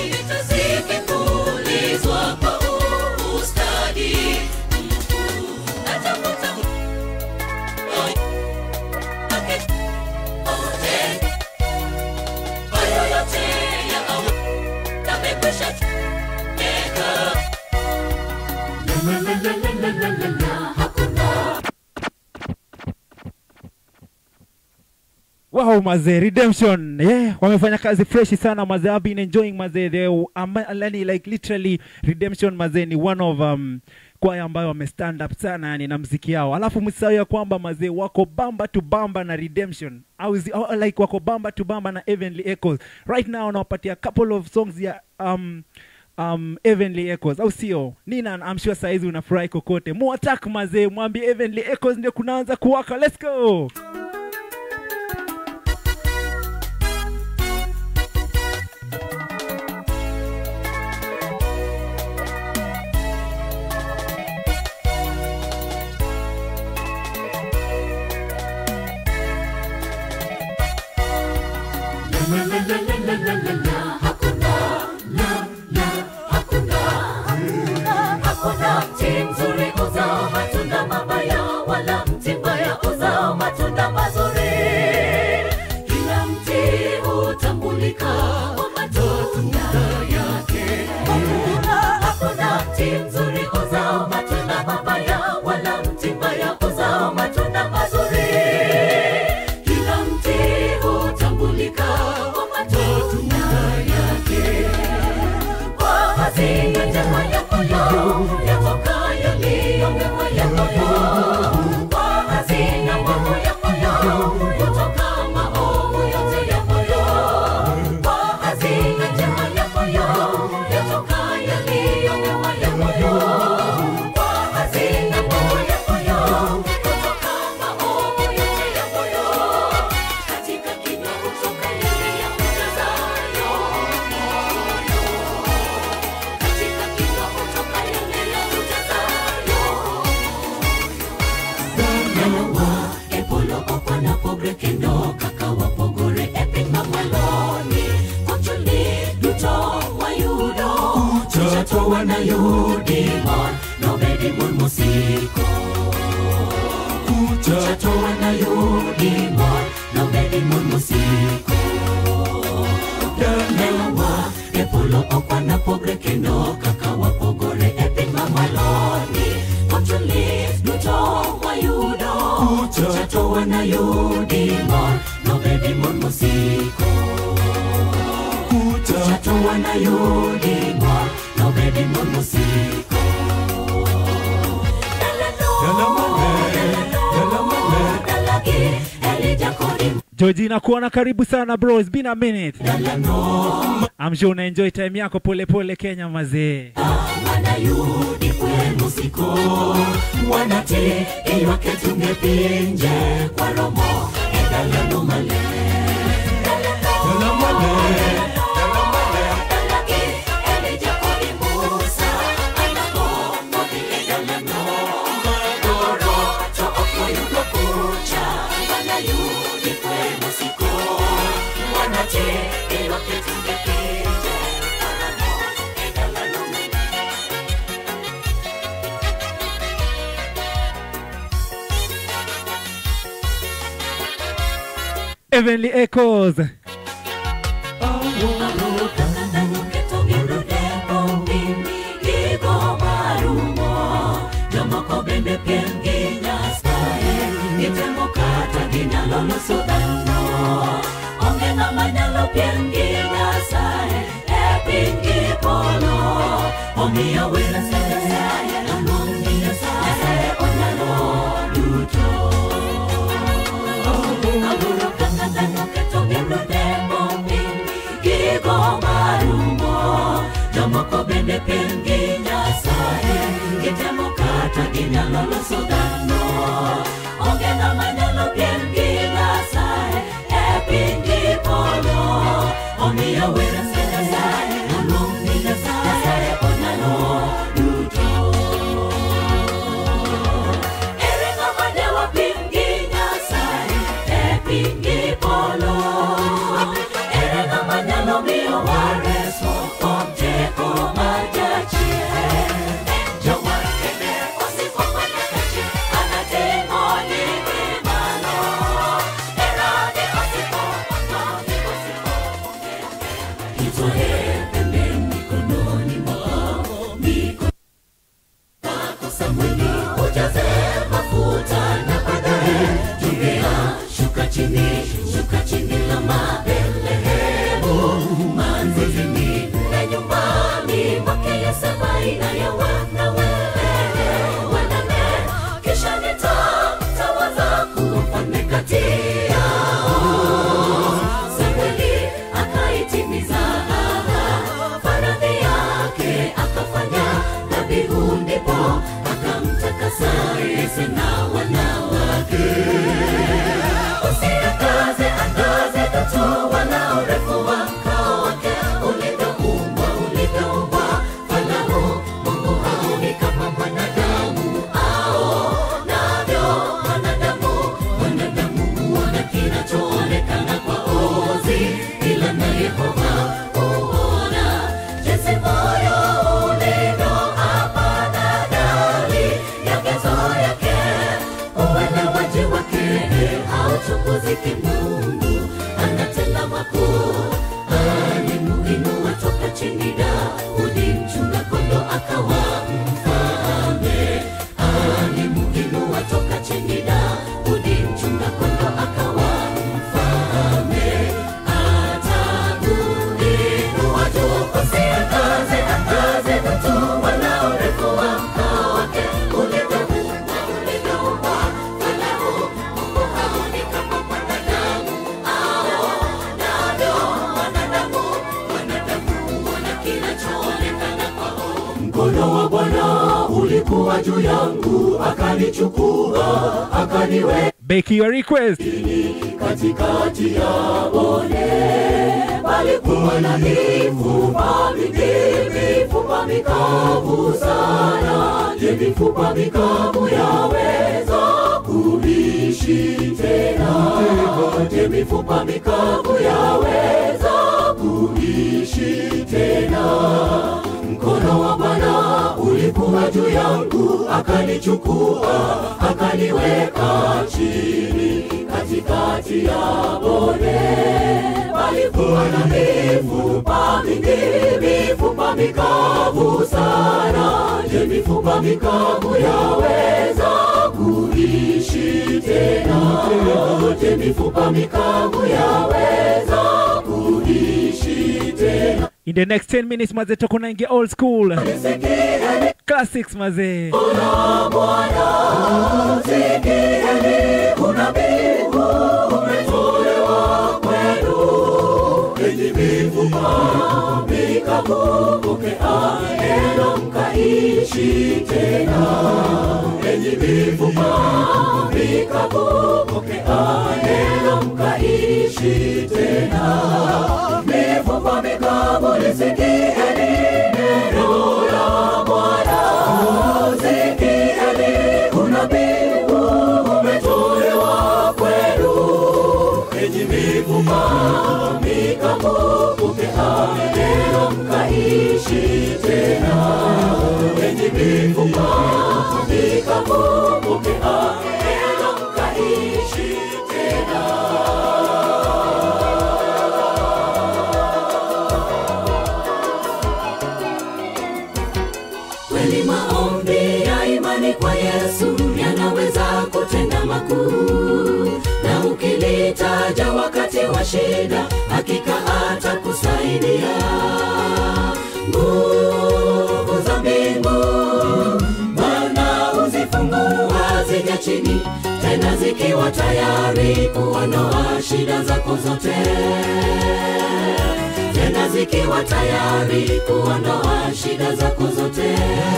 zikipulizwa kwa ustadi mkuu atafuta hayo yote ya yamekwisha teka hakuna Wow, mazee, redemption. Yeah, wamefanya kazi freshi sana mazee. I've been enjoying mazee. They um, yani like literally redemption mazee ni one of um, kwaya ambayo wame stand up sana yani na mziki yao. Alafu msisahau ya kwamba mazee wako bamba to bamba na redemption. Au zi- au, like wako bamba to bamba na Heavenly Echoes. Right now nawapatia couple of songs ya um, um, Heavenly Echoes au sio? Nina I'm sure saizi unafurahi kokote. Mu attack mazee, mwambie Heavenly Echoes ndio kunaanza kuwaka. Let's go. hakuna mti mzuri uzao matunda mabaya wala mti mbaya uzao matunda mazuri kila mti hutambulika kwa matunda yake hakuna mti mzuri uzao matunda mabaya wala mti mbaya uzao matunda mazuri kila mti hutambulika kwa matunda yake kwa hazina njema ya moyo yatokayo ndiyo mema ya moyo kwa hazina mambo ya moyo kutoka maovu yote ya moyo kwa hazina njema ya moyo yatokayo ndiyo mema ya moyo kwa hazina mambo ya moyo kutoka maovu yote ya moyo katika kinywa kutoka yale ya kujazayo katika kinywa kutoka yale ya kujazayo Nalowa, epolo okwana pogre kendo kaka wapogore e piny mamwaloni Koncholi duto wayudo Chucha to wanayudi mon Nobedi mon mosiko Chucha to wanayudi mon Nobedi mon mosiko Nalowa, epolo okwana pogre kendo kaka wapogore e piny mamwaloni Koncholi duto wayudo Chucha to wanayudi mon Nobedi mon mosiko Chucha to wanayudi mon Nobedi mon mosiko Dalagi, Elijah Kodi Georgina kuona karibu sana bro, it's been a minute. I'm sure una enjoy time yako pole pole Kenya mazee. wanayudi kwenu siku wanati iywake tungepinje kwa romo edalano male Dalagi, Elijah Kodi Musa, anagombo di edalano Goro, to okoyudo kucha, wanayudi kwenu siku wanati iywake tungepinje kwa romo edalano male Heavenly Echoes. Jomoko bende piem gi Nyasaye Itemo kata ginyalo loso dhano Onge ng'ama nyalo piem gi Nyasaye E piny gi polo Omiyo wena sese rafiki Mungu anatenda makuu. Alimuinua toka chini Daudi, mchunga kondoo akawa mfalme. Alimuinua toka chini Daudi, mchunga kondoo akawa mfalme. Atamuinua juu usiangaze, angaze watu wanaorefu wa mkao wake. Ulivyoumba, ulivyoumba falahu, Mungu haoni kama mwanadamu aonavyo. Wanadamu, wanadamu huona kinachoonekana kwao. Mkono wa Bwana ulikuwa juu yangu, akanichukua, akaniweka Beki your request. katikati ya bonde palikuwa na mifupa mingi, mifupa mikavu sana. Je, mifupa mikavu yaweza kuishi tena? Je, mifupa mikavu yaweza kuishi tena? Mkono wa Bwana ulikuwa juu yangu, akanichukua, akaniweka chini katikati ya bonde. Palikuwa na mifupa mingi, mifupa mikavu sana. Je, mifupa mikavu yaweza kuishi tena? Je, mifupa mikavu yaweza kuishi tena? In the next 10 minutes maze toko naingia old school. Sikieni Classics maze. Kuna Bwana, sikieni unabii umetolewa kwenu. Enyi mifupa mikavu, pokea neno mkaishi tena. Enyi mifupa mikavu, pokea neno mkaishi tena. Mifupa mikavu, lisikieni neno la Bwana. Sikieni unabii umetolewa kwenu. Enyi mifupa mikavu, pokea neno mkaishi tena. Enyi mifupa mikavu, pokea neno mkaishi tena. Kweli maombi ya imani kwa Yesu yanaweza kutenda makuu, na ukilitaja wakati wa shida, hakika atakusaidia. Nguvu za mbingu Bwana huzifungua zija chini, tena zikiwa tayari kuondoa shida zako zote tena zikiwa tayari kuondoa shida zako zote.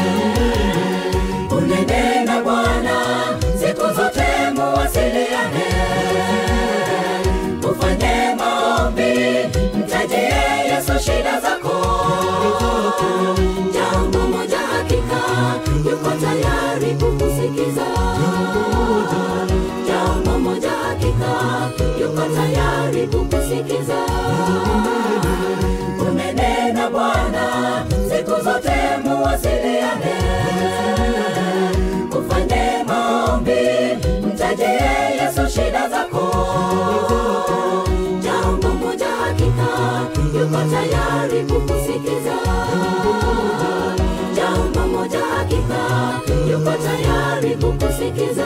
Unene na Bwana siku zote, muwasiliane, ufanye maombi, mtajie Yesu shida zako. Jambo moja hakika, yuko tayari kukusikiza. Jambo moja hakika, yuko tayari kukusikiza umenena Bwana, siku zote muwasiliane, ufanye maombi, mtajie Yesu shida zako. Jambo moja hakika, yuko tayari kukusikiza. Jambo moja hakika, yuko tayari kukusikiza.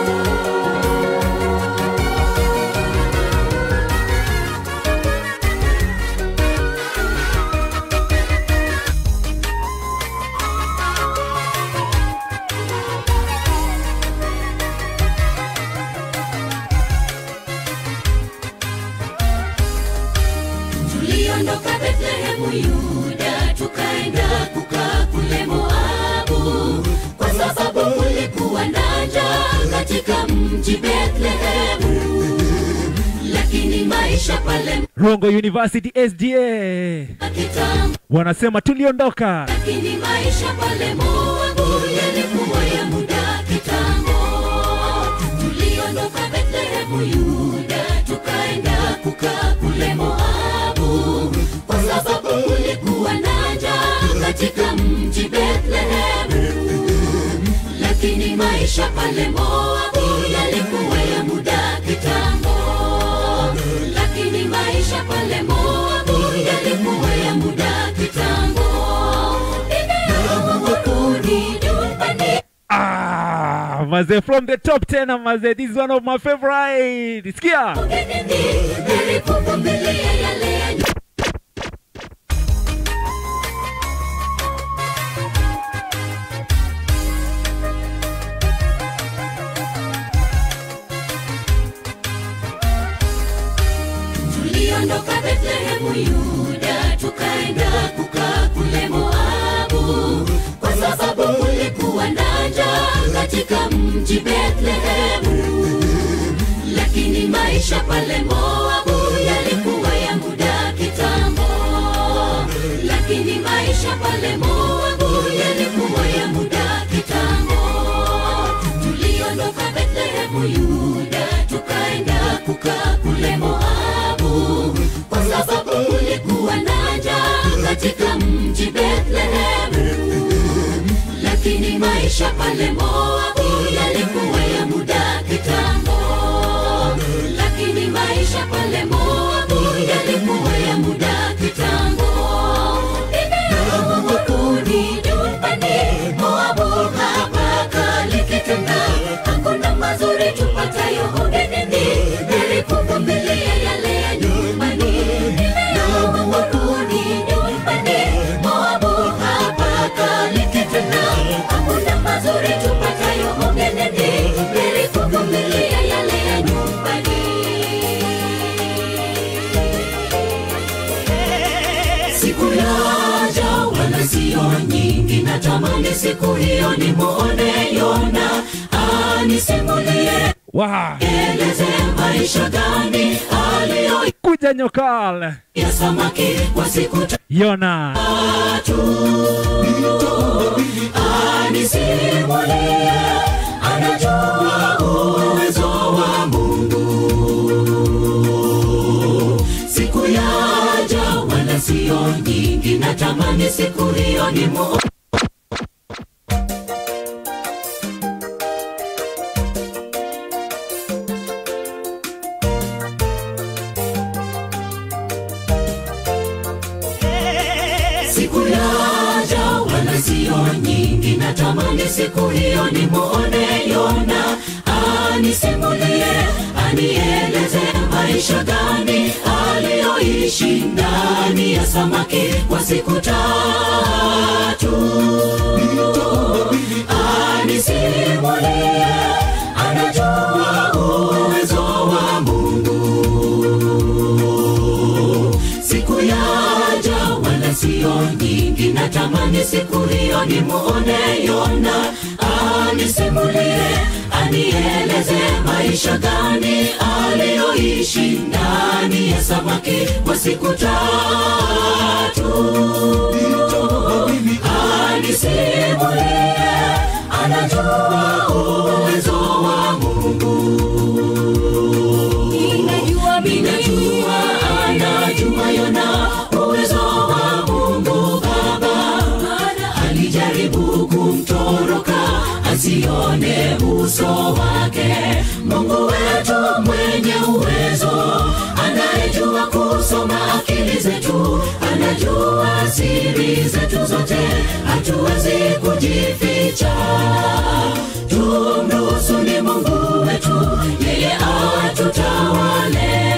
tuliondoka Bethlehemu Yuda, tukaenda kukaa kule Moabu, kwa sababu kulikuwa na njaa katika mji Bethlehemu, lakini maisha pale Rongo University SDA kitambo, wanasema tuliondoka. lakini maisha pale Moabu yalikuwa ya muda kitambo. Tuliondoka Bethlehemu Yuda, tukaenda kukaa kule Moabu, kwa sababu kulikuwa na njaa katika mji Bethlehemu, lakini maisha pale Moabu yalikuwa ya muda kitambo. maze from the top 10 maze this is one of my favorite sikia nilikuvumilia yale ya tuliondoka Bethlehemu Yuda, tukaenda kukaa kule Moabu, kwa sababu kulikuwa na njaa katika mji Bethlehemu. Lakini maisha pale Moabu yalikuwa ya muda kitambo, lakini maisha pale Moabu yalikuwa ya muda kitambo. Tuliondoka Bethlehemu Yuda, tukaenda kukaa kule Moabu, kwa sababu kulikuwa na njaa katika mji Bethlehemu. Lakini maisha pale Moabu yalikuwa ya muda kitambo, lakini maisha pale Moabu yalikuwa ya muda kitambo. Nimeamua kurudi nyumbani, Moabu hapa kalikitenda, hakuna mazuri tupatayo ugenini, heri kuvumilia yale ya nyumbani. Nimeamua kurudi nyumbani, Moabu hapa kalikitenda, hakuna mazuri tupatayo ugenini, heri kuvumilia yale ya nyumbani. Siku yaja wala sio nyingi, natamani siku hiyo nimwone Yona anisimulie, wow. eleze maisha gani aliyoya kuja nyokal samaki kwa siku yona tatu. Anisimulie, anajua uwezo wa Mungu. Siku yaja wala sio nyingi, natamani siku hiyo ni mo siku yaja wala sio nyingi, natamani siku hiyo nimwone Yona anisimulie, anieleze maisha gani aliyoishi ndani ya samaki kwa siku tatu. Anisimulie, anajua uwezo wa Mungu siku yaja wala sio nyingi, natamani siku hiyo nimwone Yona anisimulie, anieleze maisha gani aliyoishi ndani ya samaki kwa siku tatu. Anisimulie, anajua uwezo wa Mungu Ninajua, ninajua, anajua Yona uwezo wa Mungu Baba, maana alijaribu kumtoroka asione uso wake. Mungu wetu mwenye uwezo, anayejua kusoma akili zetu, anajua siri zetu zote, hatuwezi kujificha. Tumruhusu ni Mungu wetu, yeye atutawale.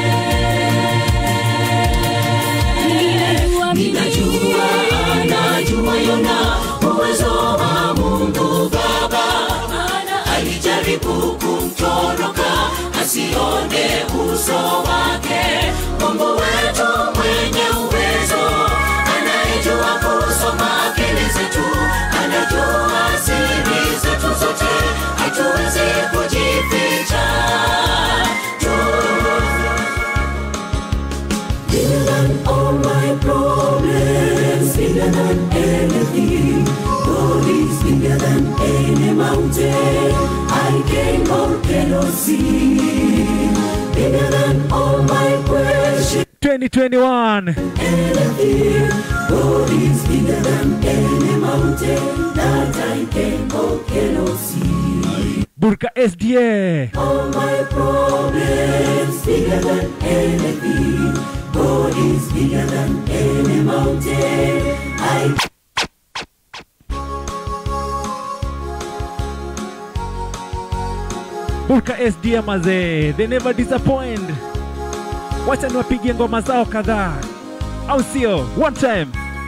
Ninajua, anajua Yona uwezo wa Mungu Baba, maana alijaribu kumtoroka asione uso wake. Mungu wetu mwenye uwezo, anayejua kusoma akili zetu, anajua siri zetu zote, hatuwezi kujificha. Bigger than all my problems, bigger than anything. God is bigger than any mountain I can or cannot see. Bigger than all my questions 2021 and fear. God is bigger than any mountain that I can or cannot see. burka sda All my problems bigger than anything. God is bigger than any mountain. I Burka SDM mazee, they never disappoint. Wacha niwapigie ngoma zao kadhaa, au sio? One time.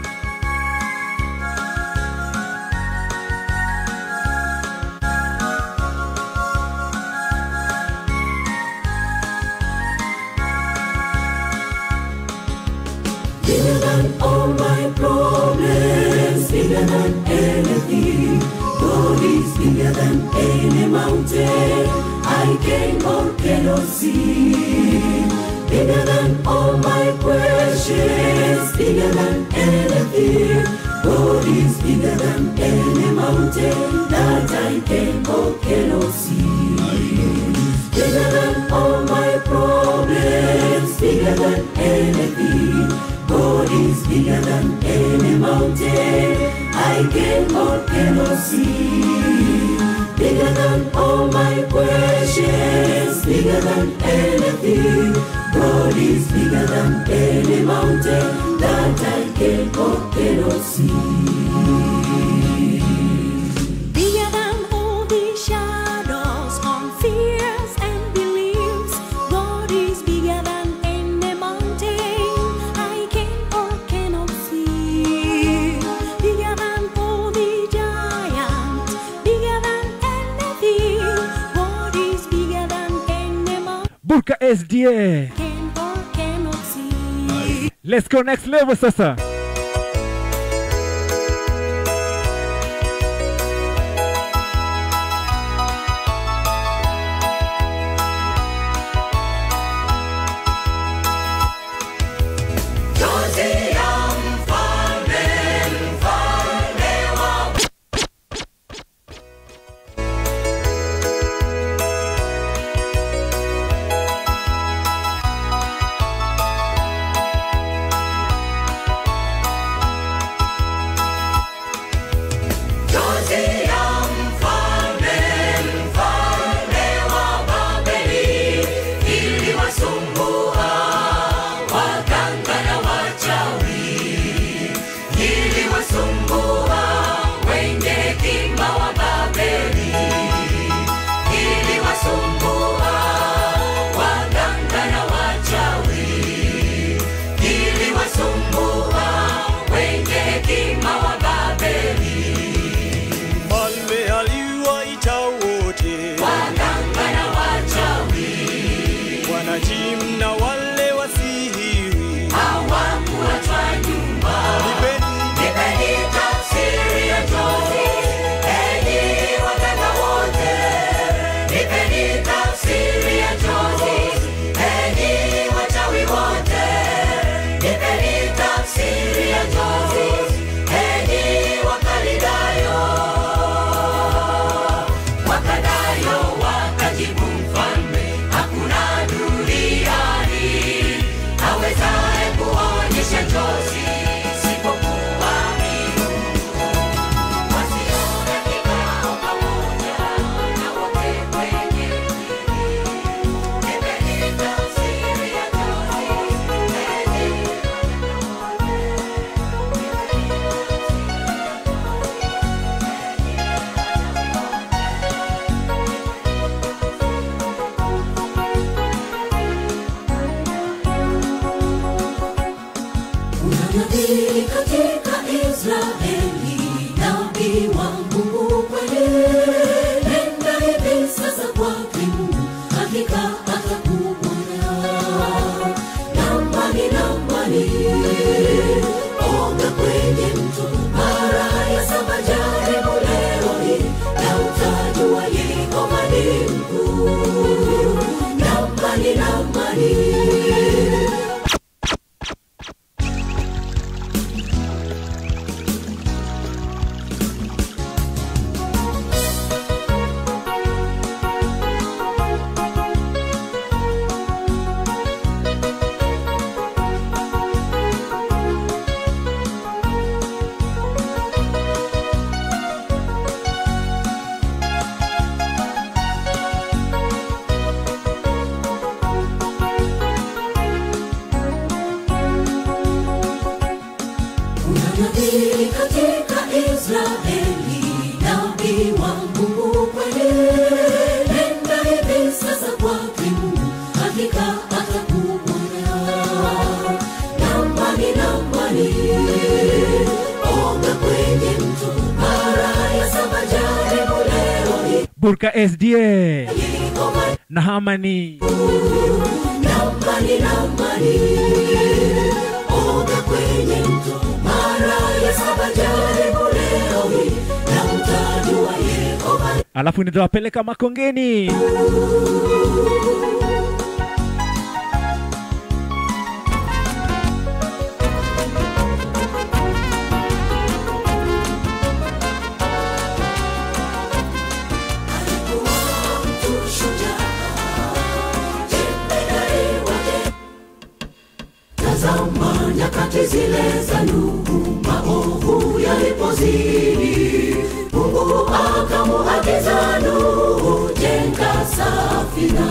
Bigger than all my problems, bigger than anything. God is bigger than any mountain I can or cannot see. Bigger than all my questions, bigger than anything. God is bigger than any mountain that I can or cannot see. Bigger than all my problems, bigger than anything. God is bigger than any mountain I can or cannot see. Bigger than all my questions, bigger than anything. God is bigger than any mountain that I can or cannot see. Bigger than all the shadows on fears and beliefs. God is bigger than any mountain I can or cannot see. Bigger than all the giants. Bigger than anything. God is bigger than any mountain Burka SDA. can or cannot see. Let's go next level sasa. Mfalme aliwaita wote wanajimu na wale wasihiri, nipeni Kuna nabii katika Israeli, nabii wa Mungu kweli. Nenda hivi sasa kwake Mungu, hakika atakuponya. Nambani, nambani, oga kwenye mto mara ya saba, jaribu leo hii na utajua Yehova ni mkuu. Nambani, nambani Kuna nabii katika Israeli, nabii wa Mungu kweli. Nenda hivi Burka SDA Yehova na Hamani. namani namani oga kwenye mto mara ya saba jaribu leo hii na mtajua Yehova Alafu nitawapeleka Makongeni. alikuwa mtu shujaa jemedari wake tazama nyakati zile za Nuhu maovu yalipozidi Mungu akamuagiza Nuhu jenga safina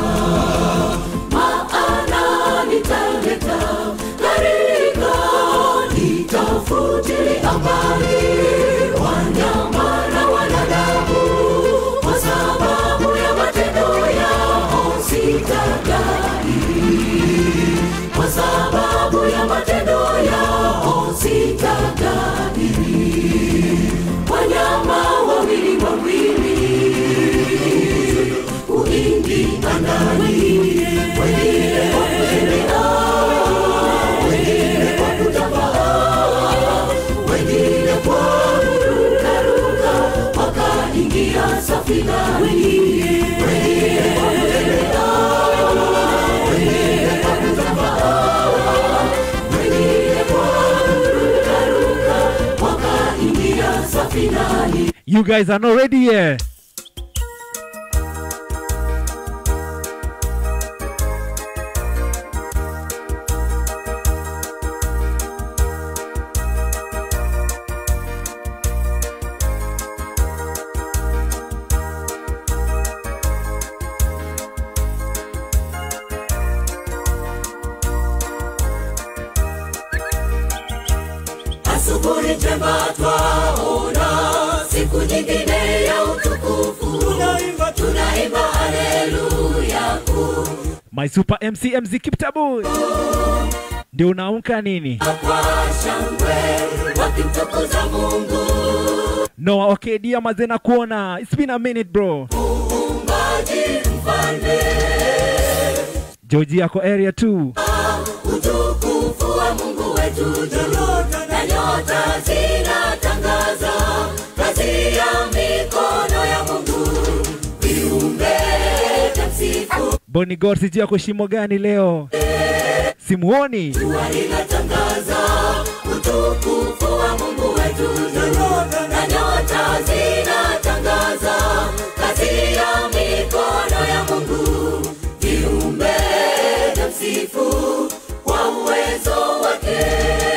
maana nitaleta gharika nitafutilia mbali wanyama na wanadamu kwa sababu ya matendo yao sitadai kwa sababu ya matendo yao sitadai wanyama wawili wawili kuingia ndani wengine kwa kutembea wengine kwa kutambaa wengine kwa kurukaruka wakaingia safina wengine wengine kwa kutembea wengine kwa kutambaa wengine kwa kurukaruka wakaingia safinani You guys are not ready yet. asubuhi njema twaona siku nyingine ya utukufu Tunaimba, tunaimba haleluya kuu My super MC MZ Kiptabu. Ndio unaamka nini? kwa shangwe wakimtukuza mungu Noah Okedia mazena kuona. It's been a minute bro. muumbaji mfalme Georgie yako area 2. utukufu wa mungu wetu juu na nyota zinatangaza kazi ya mikono ya mungu viumbe vya msifu Bonnie God sijui yako shimo gani leo? Simuoni. jua linatangaza utukufu wa mungu wetu juu na nyota zinatangaza kazi ya mikono ya mungu viumbe vya msifu kwa uwezo wake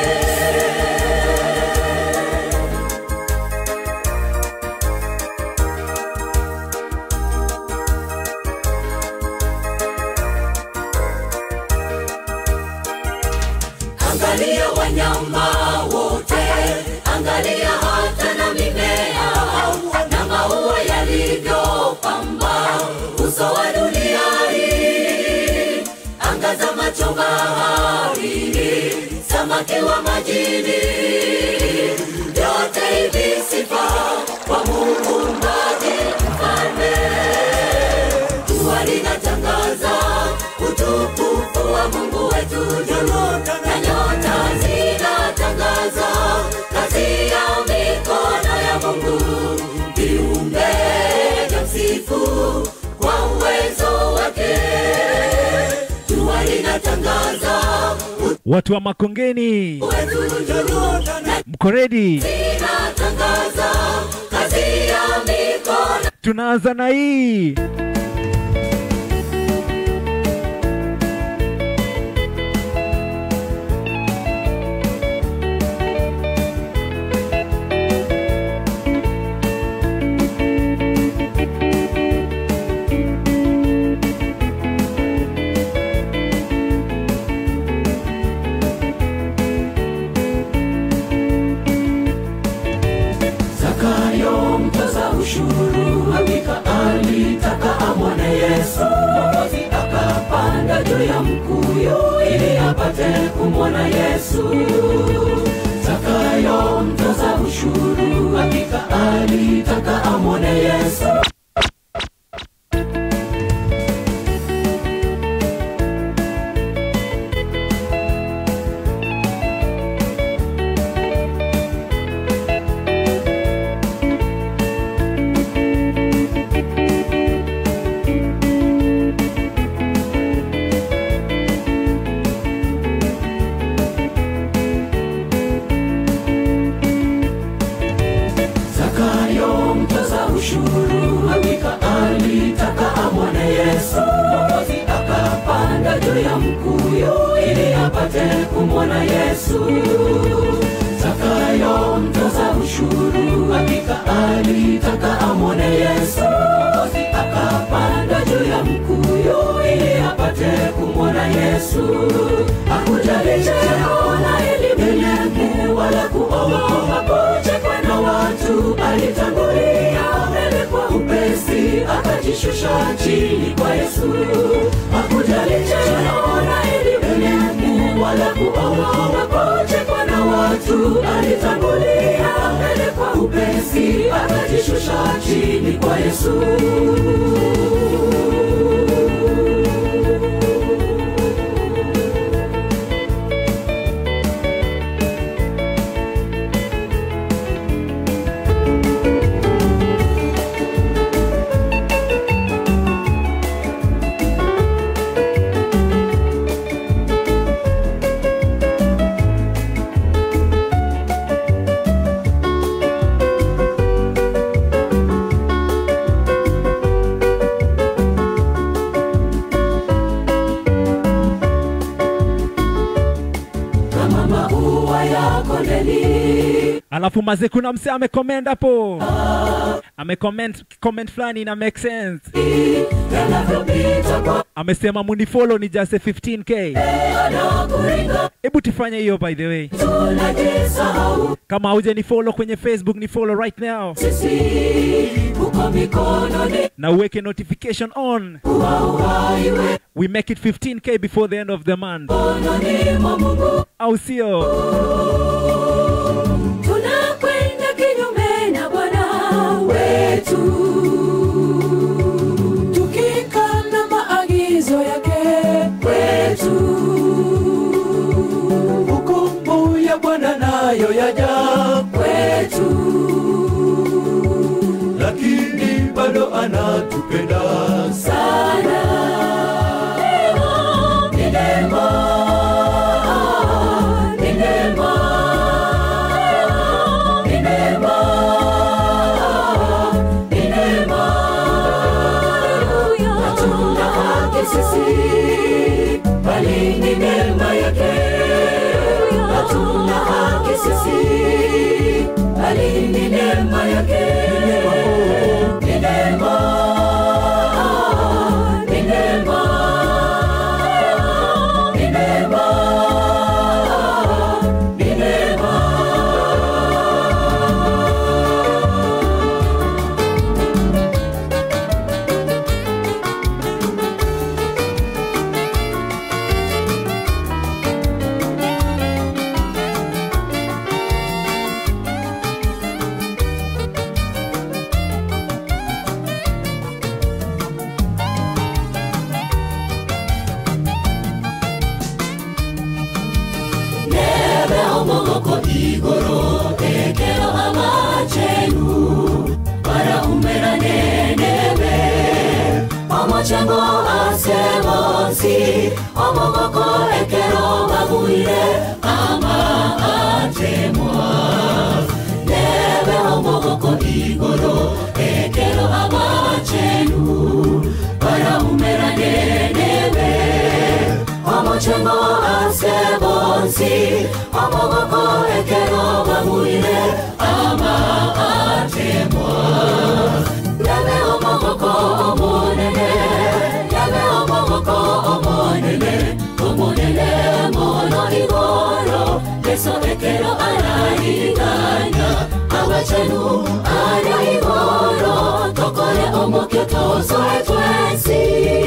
angalia wanyama wote angalia hata na mimea na maua yalivyopamba uso wa dunia hii angaza macho baharini samaki wa majini yote hivi sifa kwa muumbaji mfalme jua linatangaza utukufu wa mungu wetu juu na nyota zinatangaza kazi ya mikono ya mungu viumbe vya msifu kwa uwezo wake jua linatangaza Watu wa Makongeni. wetu juu na Mko ready? zinatangaza kazi ya mikono Tunaanza na hii. Zakayo mtoza ushuru hakika alitaka amwone Yesu. Mwokozi akapanda juu ya mkuyu ili apate kumwona Yesu. Zakayo mtoza ushuru hakika alitaka amwone Yesu. kumwona Yesu. Zakayo mtoza ushuru hakika alitaka amwone Yesu, Mwokozi akapanda juu ya mkuyu ili apate kumwona Yesu. Hakujali cheo na elimu yake wala kuogopa kuchekwa na watu, alitangulia mbele kwa upesi, akajishusha chini kwa Yesu. Hakujali cheo na elimu yake wala kuogopa kuchekwa na watu, alitangulia mbele kwa upesi, akajishusha chini kwa Yesu. kama maua ya kondeni alafu maze kuna mse amecomment hapo amecomment comment fulani ina make sense yanavyopita kwa amesema munifollow ni just 15k anakuringa hebu tufanye hiyo by the way tunajisahau kama hauja ni follow kwenye facebook ni follow right now sisi uko mikononi na uweke notification on wa uhai wetu we make it 15k before the end of the month mikononi mwa Mungu au sio tunakwenda kinyume na Bwana wetu tukikana maagizo yake kwetu hukumu ya Bwana nayo yaja, kwetu lakini bado anatupenda. sana ni neema ni neema ni neema ni neema hatuna haki sisi bali ni neema yake hatuna haki sisi bali ni neema yake ni neema ni neema ni neema ni neema nebe omogoko igoro ekero amachenu para umerane nebe omochengo asebonsi omogoko ekero babuire ama atemwa nebe omogoko igoro ekero amachenu para umerane nebe omochengo asebonsi omogoko ekero babuire ama atemwa yabe omogoko omonene yabe omogoko omonene omonene mono igoro yeso ekero arariganya abachenu ara igoro tokore omokyo tosoe twensi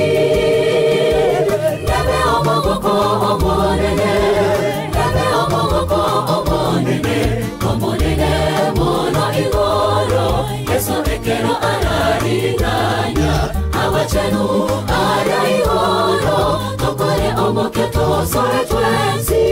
yabe omogoko omonene yabe omogoko omonene omonene mono igoro yeso ekero arariganya abachenu ara igoro tokore omokyo tosoe twensi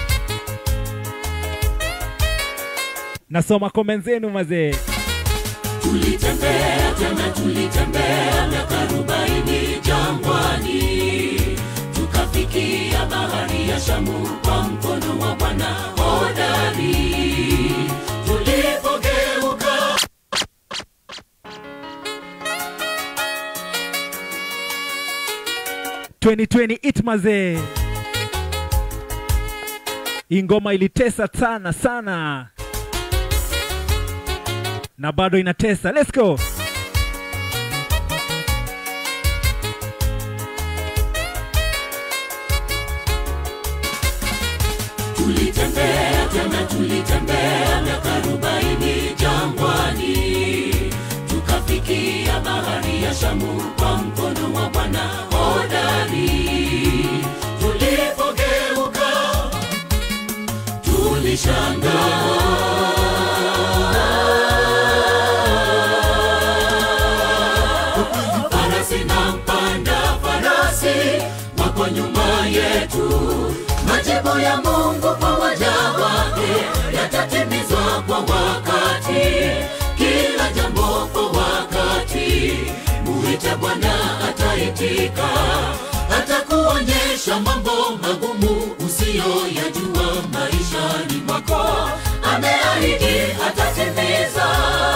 nasoma comment zenu mazee tulitembea tena tulitembea miaka arobaini jangwani tukafikia bahari ya shamu kwa mkono wa bwana hodari tulipogeuka 2020 itmaze hii ngoma ilitesa sana sana na bado inatesa let's go tulitembea tena tulitembea miaka arobaini jangwani tukafikia bahari ya shamu kwa mkono wa bwana hodari tulipogeuka tulishangaa farasi na mpanda farasi wako nyuma yetu majibu ya mungu kwa waja wake yatatimizwa kwa wakati kila jambo kwa wakati muite bwana ataitika atakuonyesha mambo magumu usiyoyajua maishani mwako ameahidi atatimiza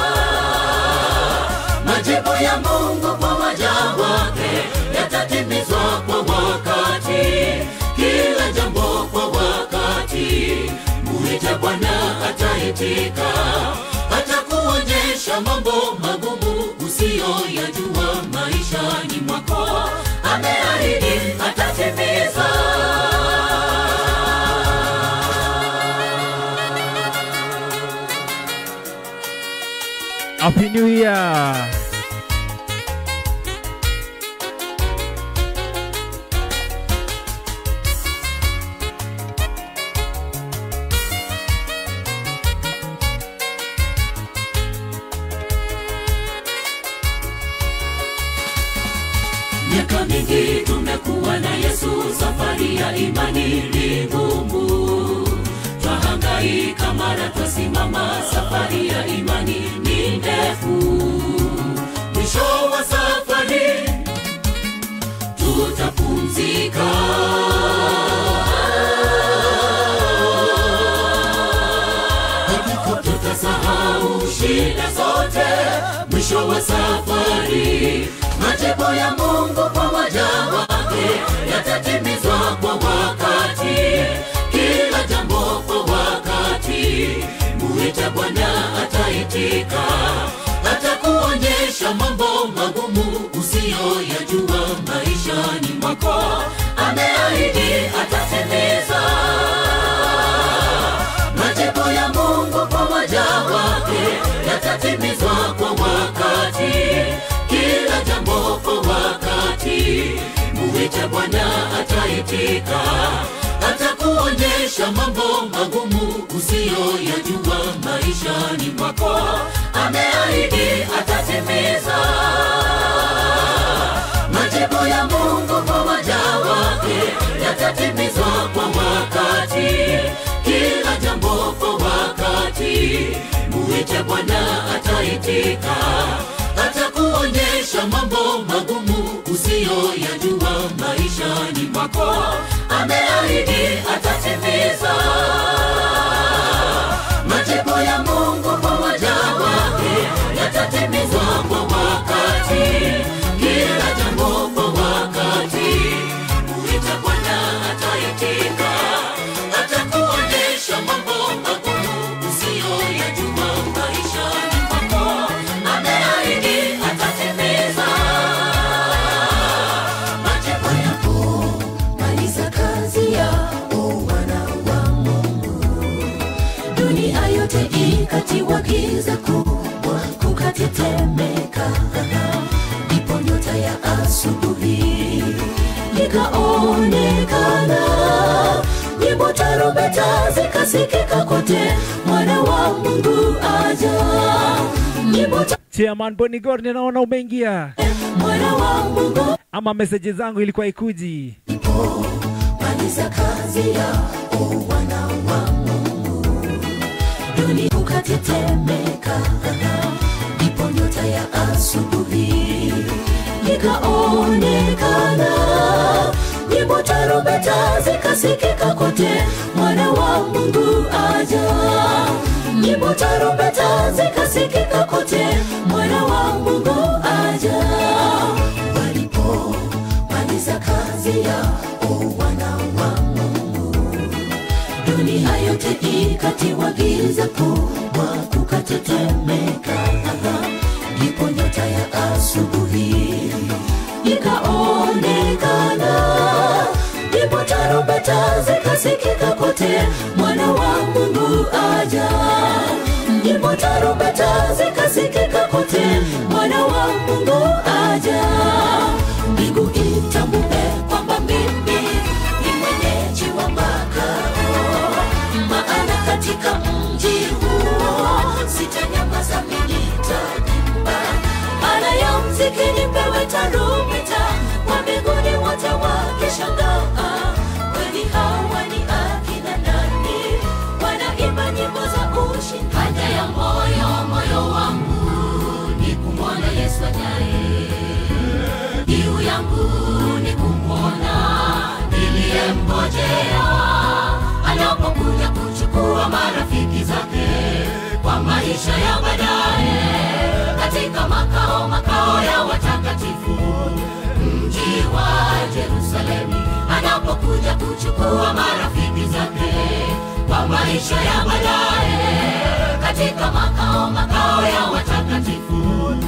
majibu ya mungu kwa waja wake yatatimizwa kwa wakati kila jambo kwa wakati muite bwana ataitika atakuonyesha mambo magumu usiyoyajua maishani mwako ameahidi atatimiza happy new year miaka mingi tumekuwa na yesu safari ya imani ni ngumu twahangaika mara twasimama safari ya imani ni ndefu mwisho wa safari tutapumzika tutasahau shida zote mwisho wa safari majibu ya mungu kwa waja wake yatatimizwa kwa wakati kila jambo kwa wakati muite bwana ataitika atakuonyesha mambo magumu usiyoyajua maishani mwako ameahidi atatimiza majibu ya mungu kwa waja wake yatatimizwa kwa wakati kila jambo kwa wakati muite bwana ataitika atakuonyesha mambo magumu usiyoyajua maishani mwako ameahidi atatimiza majibu ya mungu kwa waja wake yatatimizwa kwa wakati kila jambo kwa wakati muite bwana ataitika atakuonyesha mambo magumu usiyoyajua maishani mwako ameahidi atatimiza majibu ya mungu kwa waja wake yatatimizwa kwa wakati kila jambo kwa wakati muite bwana ataitika atakuonyesha mambo magumu usiyoyajua maishani mwako ameahidi atatimiza majibu yako maliza kazi yao wana wa mungu dunia yote ikatiwa giza kubwa kukatetemeka ndipo nyota ya asubuhi ikaonekana nyimbo tarumbeta zikasikika kote mwana wa mungu aja nyimbo ta- chairman bonigor ninaona umeingia mwana wa mungu ama meseji zangu ilikuwa ikuji maliza kazi yao wana wa mungu dunia ukatetemeka ndipo asubuhi ikaonekana nyimbo tarumbeta zikasikika kote mwana wa mungu aja nyimbo tarumbeta zikasikika kote mwana wa mungu aja walipomaliza kazi yao wana wa mungu dunia yote ikatiwa giza kubwa kukatetemeka ndipo nyota ya asubuhi ikaonekana ndipo tarumbeta zikasikika kote mwana wa mungu aja ndipo tarumbeta zikasikika kote mwana wa mungu aja mbingu itambue kwamba mimi ni mwenyeji wa makao maana katika mji huo sitanyamaza nitaimba maana ya mziki nipewe tarumbeta wa mbinguni wote wakishangaa kweli hawa ni akina nani wanaimba nyimbo za ushindi haja ya moyo moyo wangu ni kumwona yesu ajaye kiu yangu ni kumwona niliyemngojea anapokuja kuchukua marafiki zake kwa maisha ya baadaye katika makao makao ya watakatifu mji wa jerusalemi anapokuja kuchukua marafiki zake kwa maisha ya baadaye katika makao makao ya watakatifu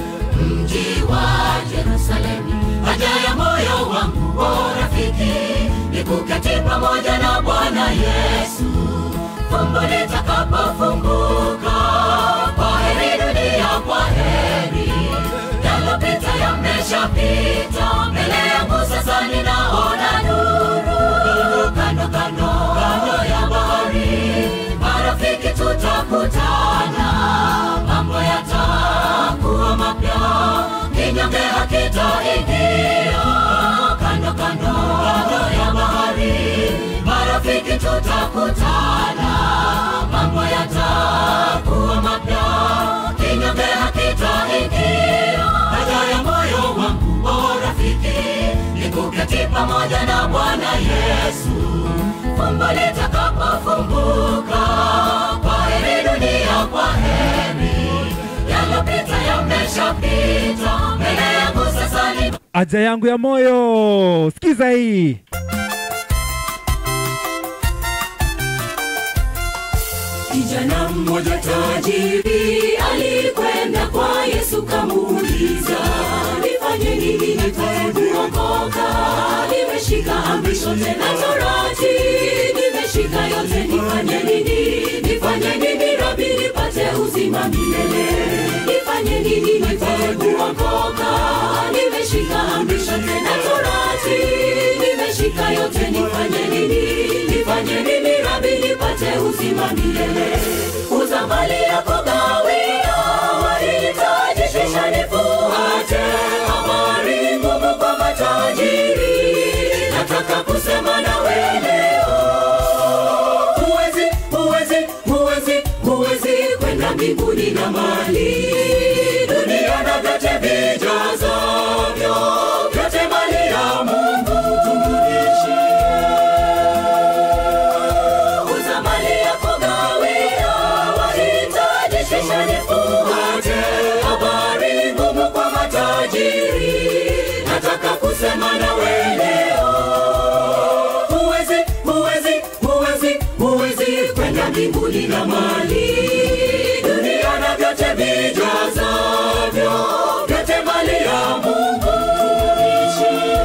mji wa Yerusalemu. Haja ya moyo wangu o rafiki ni kuketi pamoja na Bwana Yesu, fumbo litakapofunguka. Kwa heri dunia, kwa heri, yalopita yameshapita, mbele yangu sasa ninaona nuru, kando kando kando ya bahari, marafiki tutakutana, mambo yatakuwa mapya, kinyonge hakitaingia, kando kando kando ya bahari, marafiki tutakutana, mambo yatakuwa mapya, kinyonge hakitaingia, haja ya moyo wangu o rafiki, ni kuketi pamoja na Bwana Yesu, fumbo litakapofunguka, kwa heri dunia, kwa heri, yalopita yameshapita, mbele yangu sasa ni Haja yangu ya moyo, sikiza hii. Kijana mmoja tajiri alikwenda kwa Yesu kamuuliza, nifanye nini nipate kuokoka? Nimeshika amri zote na torati, nimeshika yote, nifanye nini? Nifanye nini Rabi nipate uzima milele? Nifanye nini nipate kuokoka? Nimeshika amri zote na torati, nimeshika yote, nifanye nini? Nifanye nini Rabi nipate uzima milele? Uza mali yako gawia, wahitaji kisha nifuate. Habari ngumu kwa matajiri, nataka kusema nawe leo. Huwezi, huwezi, huwezi, huwezi kwenda mbinguni na mali dunia na vyote vijazavyo, vyote mali ya Mungu tumrudishie uza mali yako gawia, wahitaji kisha nifuate. Habari ngumu kwa matajiri, nataka kusema nawe leo. Huwezi, huwezi, huwezi, huwezi kwenda mbinguni na mali dunia na vyote vijazavyo, vyote mali ya Mungu tumrudishie.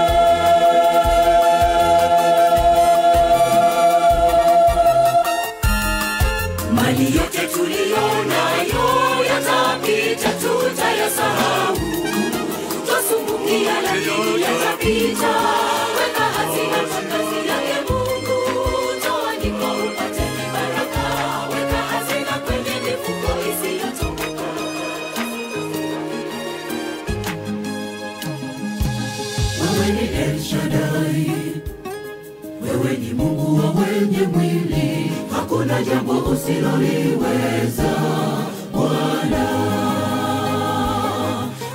mali yote tuliyo nayo yatapita, tutayasahau. Twasumbukia lakini yatapita. Weka hazina kwa kazi yake Mungu, toa ndiko upate baraka. Weka hazina kwenye mifuko isiyotoboka. Wewe ni El Shaddai, wewe ni Mungu wa wenye mwili, hakuna jambo usiloliweza Bwana.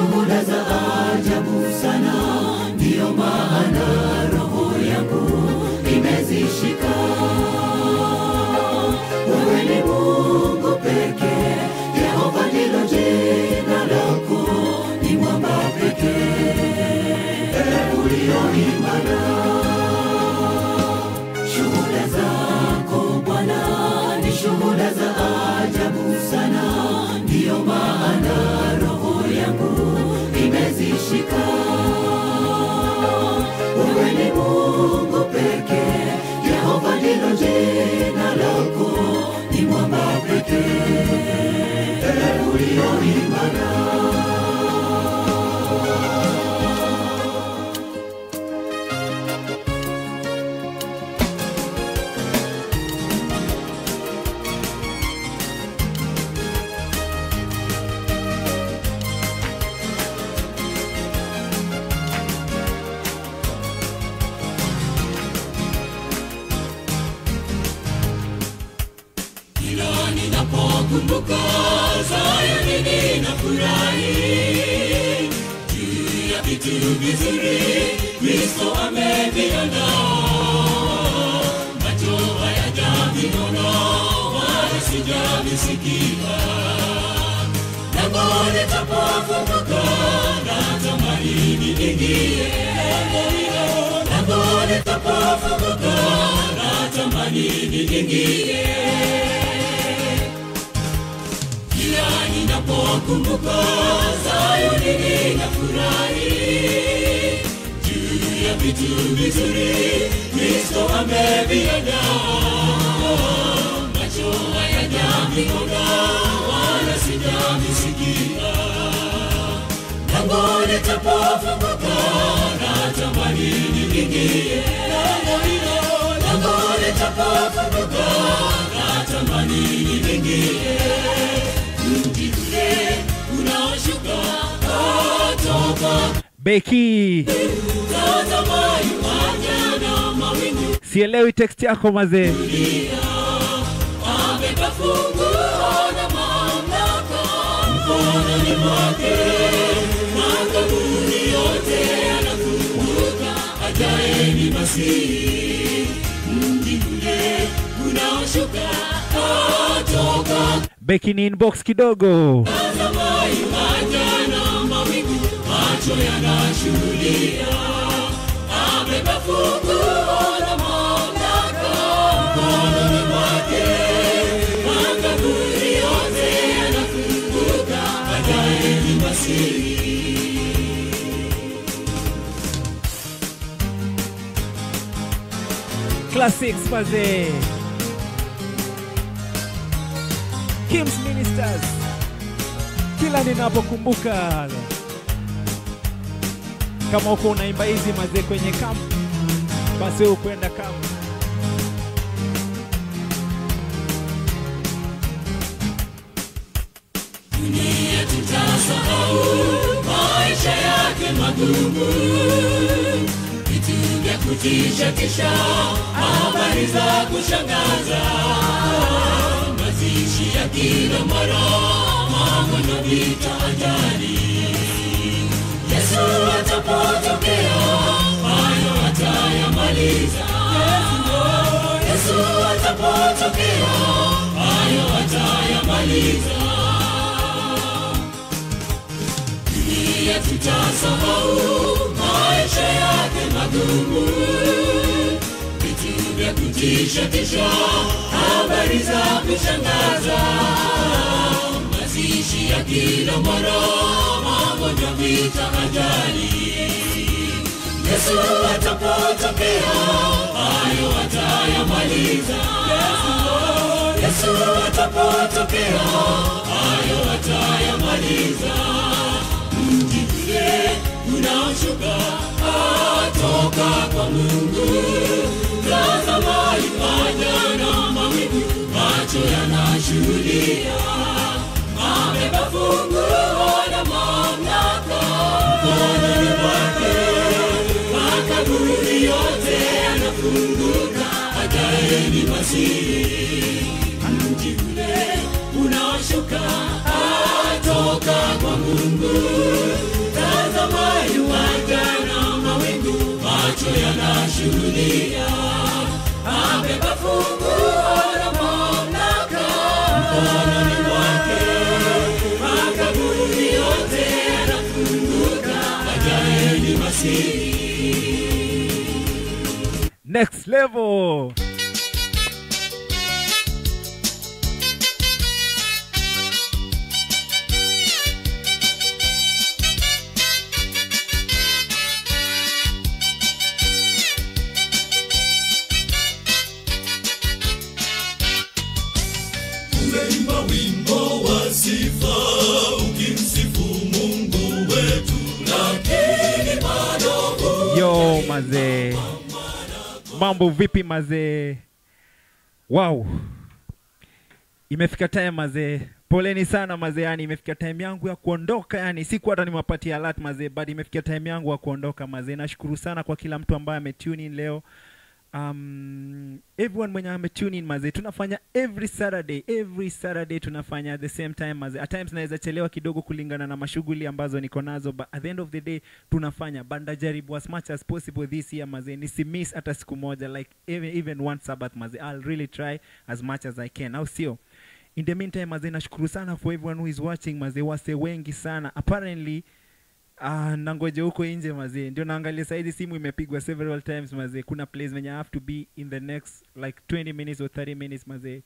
shuhuda za ajabu sana, ndiyo maana roho yangu imezishika. Wewe ni Mungu pekee, Yehova ndilo jina lako, ni mwamba pekee ulioimara. Shuhuda zako Bwana ni shuhuda za ajabu sana, ndiyo maana roho yangu imezishika. Wewe ni Mungu pekee, Yehova ndilo jina lako, ni mwamba pekee ulioimara. Kila ninapokumbuka Sayuni ninafurahi juu ya vitu vizuri Kristo ameviandaa. Macho hayajaviona wala sijavisikia, lango litapofunguka natamani niingie. Lango litapofunguka natamani niingie kila ninapokumbuka Sayuni ninafurahi juu ya vitu vizuri Kristo ameviandaa. Macho hayajaviona wala sijavisikia, lango litapofunguka natamani niingie. Lango hilo, lango litapofunguka natamani niingie mji ule unaoshuka kutoka Beki, tazama yuaja na mawingu sielewi text yako mazee. amebeba funguo na mamlaka mkononi mwake makaburi yote yanafunguka ajaye ni Masihi mji ule unaoshuka kutoka Beki ni inbox kidogo. Tazama yuaja na mawingu, macho yanashuhudia. Amebeba funguo la mamlaka mkononi mwake, makaburi yote yanafunguka, ajaye ni Masihi. Classics mazee. Kim's Ministers. Kila ninapokumbuka kama uko unaimba hizi mazee kwenye camp, basi wewe ukwenda camp. dunia tutasahau maisha yake magumu, vitu vya kutisha tisha, habari za kushangaza, mazishi ya kila mara, magonjwa, vita, ajali. Yesu atapotokea, hayo atayamaliza. Yesu atapotokea, hayo atayamaliza. dunia tutasahau maisha yake magumu, vitu vya kutisha tisha, habari za kushangaza, mazishi ya kila mara, magonjwa, vita, ajali. Yesu atapotokea, hayo atayamaliza. Yesu atapotokea, hayo atayamaliza mji ule unaoshuka atoka kwa Mungu. Tazama yuaja na mawingu, macho yanashuhudia. Amebeba funguo la mamlaka mkononi mwake, makaburi yote yanafunguka, ajaye ni Masihi. Mji ule unaoshuka atoka kwa Mungu. nashuhudia amebeba funguo la mamlaka mkononi mwake makaburi yote yanafunguka ajaye ni masihi next level umeimba wimbo wa sifa ukimsifu mungu wetu lakini bado yo mazee mambo vipi mazee wow imefika time mazee poleni sana mazee yani imefika time yangu ya kuondoka yani siku hata nimewapatia alert mazee but imefika time yangu ya kuondoka mazee nashukuru sana kwa kila mtu ambaye ametune in leo um, everyone mwenye ametune in mazee tunafanya every saturday every saturday tunafanya at the same time mazee at times naweza chelewa kidogo kulingana na mashughuli ambazo niko nazo but at the end of the day tunafanya but ndajaribu as much as possible this year mazee nisimiss hata siku moja like even, even one sabbath mazee i'll really try as much as i can au sio in the meantime mazee nashukuru sana for everyone who is watching mazee wase wengi sana apparently Ah, nangoja huko nje mazee ndio naangalia saizi simu imepigwa several times mazee kuna place venye I have to be in the next like 20 minutes or 30 minutes mazee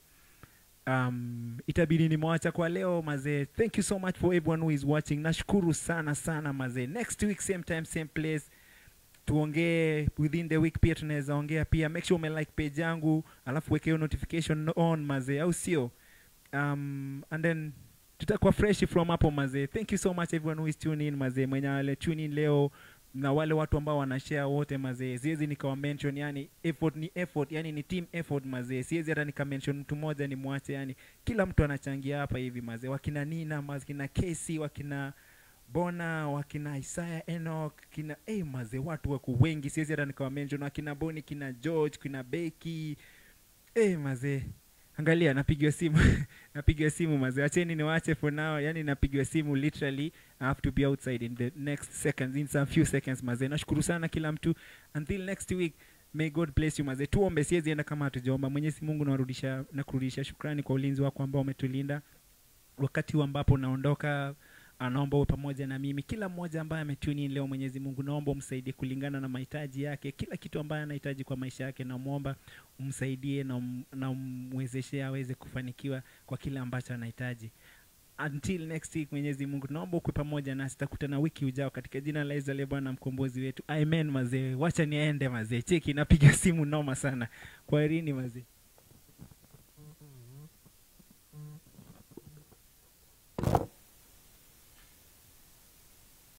um, itabidi nimwacha kwa leo mazee thank you so much for everyone who is watching nashukuru sana sana mazee next week same time same place tuongee within the week pia tunaweza ongea pia make sure umelike page yangu alafu weke hiyo notification on mazee au sio um, and then tutakuwa fresh from hapo mazee thank you so much everyone who is tune in mazee mwenye wale tune in leo na wale watu ambao wanashare wote mazee siwezi nikawa mention yani effort ni effort yani ni team effort mazee siwezi hata nika mention mtu mmoja ni mwache yani kila mtu anachangia hapa hivi mazee wakina nina wakina Casey wakina bona wakina Isaiah Enoch kina hey, mazee watu wako wengi siwezi hata nikawa mention wakina Boni kina George kina Becky hey, mazee angalia napigiwa simu napigiwa simu mazee acheni niwache for now yani napigiwa simu literally i have to be outside in the next seconds in some few seconds mazee nashukuru sana kila mtu until next week may god bless you mazee tuombe siwezi enda kama hatujaomba mwenyezi mungu nawarudisha na kurudisha shukrani kwa ulinzi wako ambao umetulinda wakati huu ambapo naondoka anaomba uwe pamoja na mimi kila mmoja ambaye ametuni leo mwenyezi mungu naomba umsaidie kulingana na mahitaji yake kila kitu ambaye anahitaji kwa maisha yake namwomba umsaidie na um, na umwezeshe aweze kufanikiwa kwa kile ambacho anahitaji until next week mwenyezi mungu naomba ukwe pamoja nasi takutana wiki ujao katika jina la Yesu aliye bwana mkombozi wetu amen mazee wacha niende mazee cheki napiga simu noma sana kwaherini mazee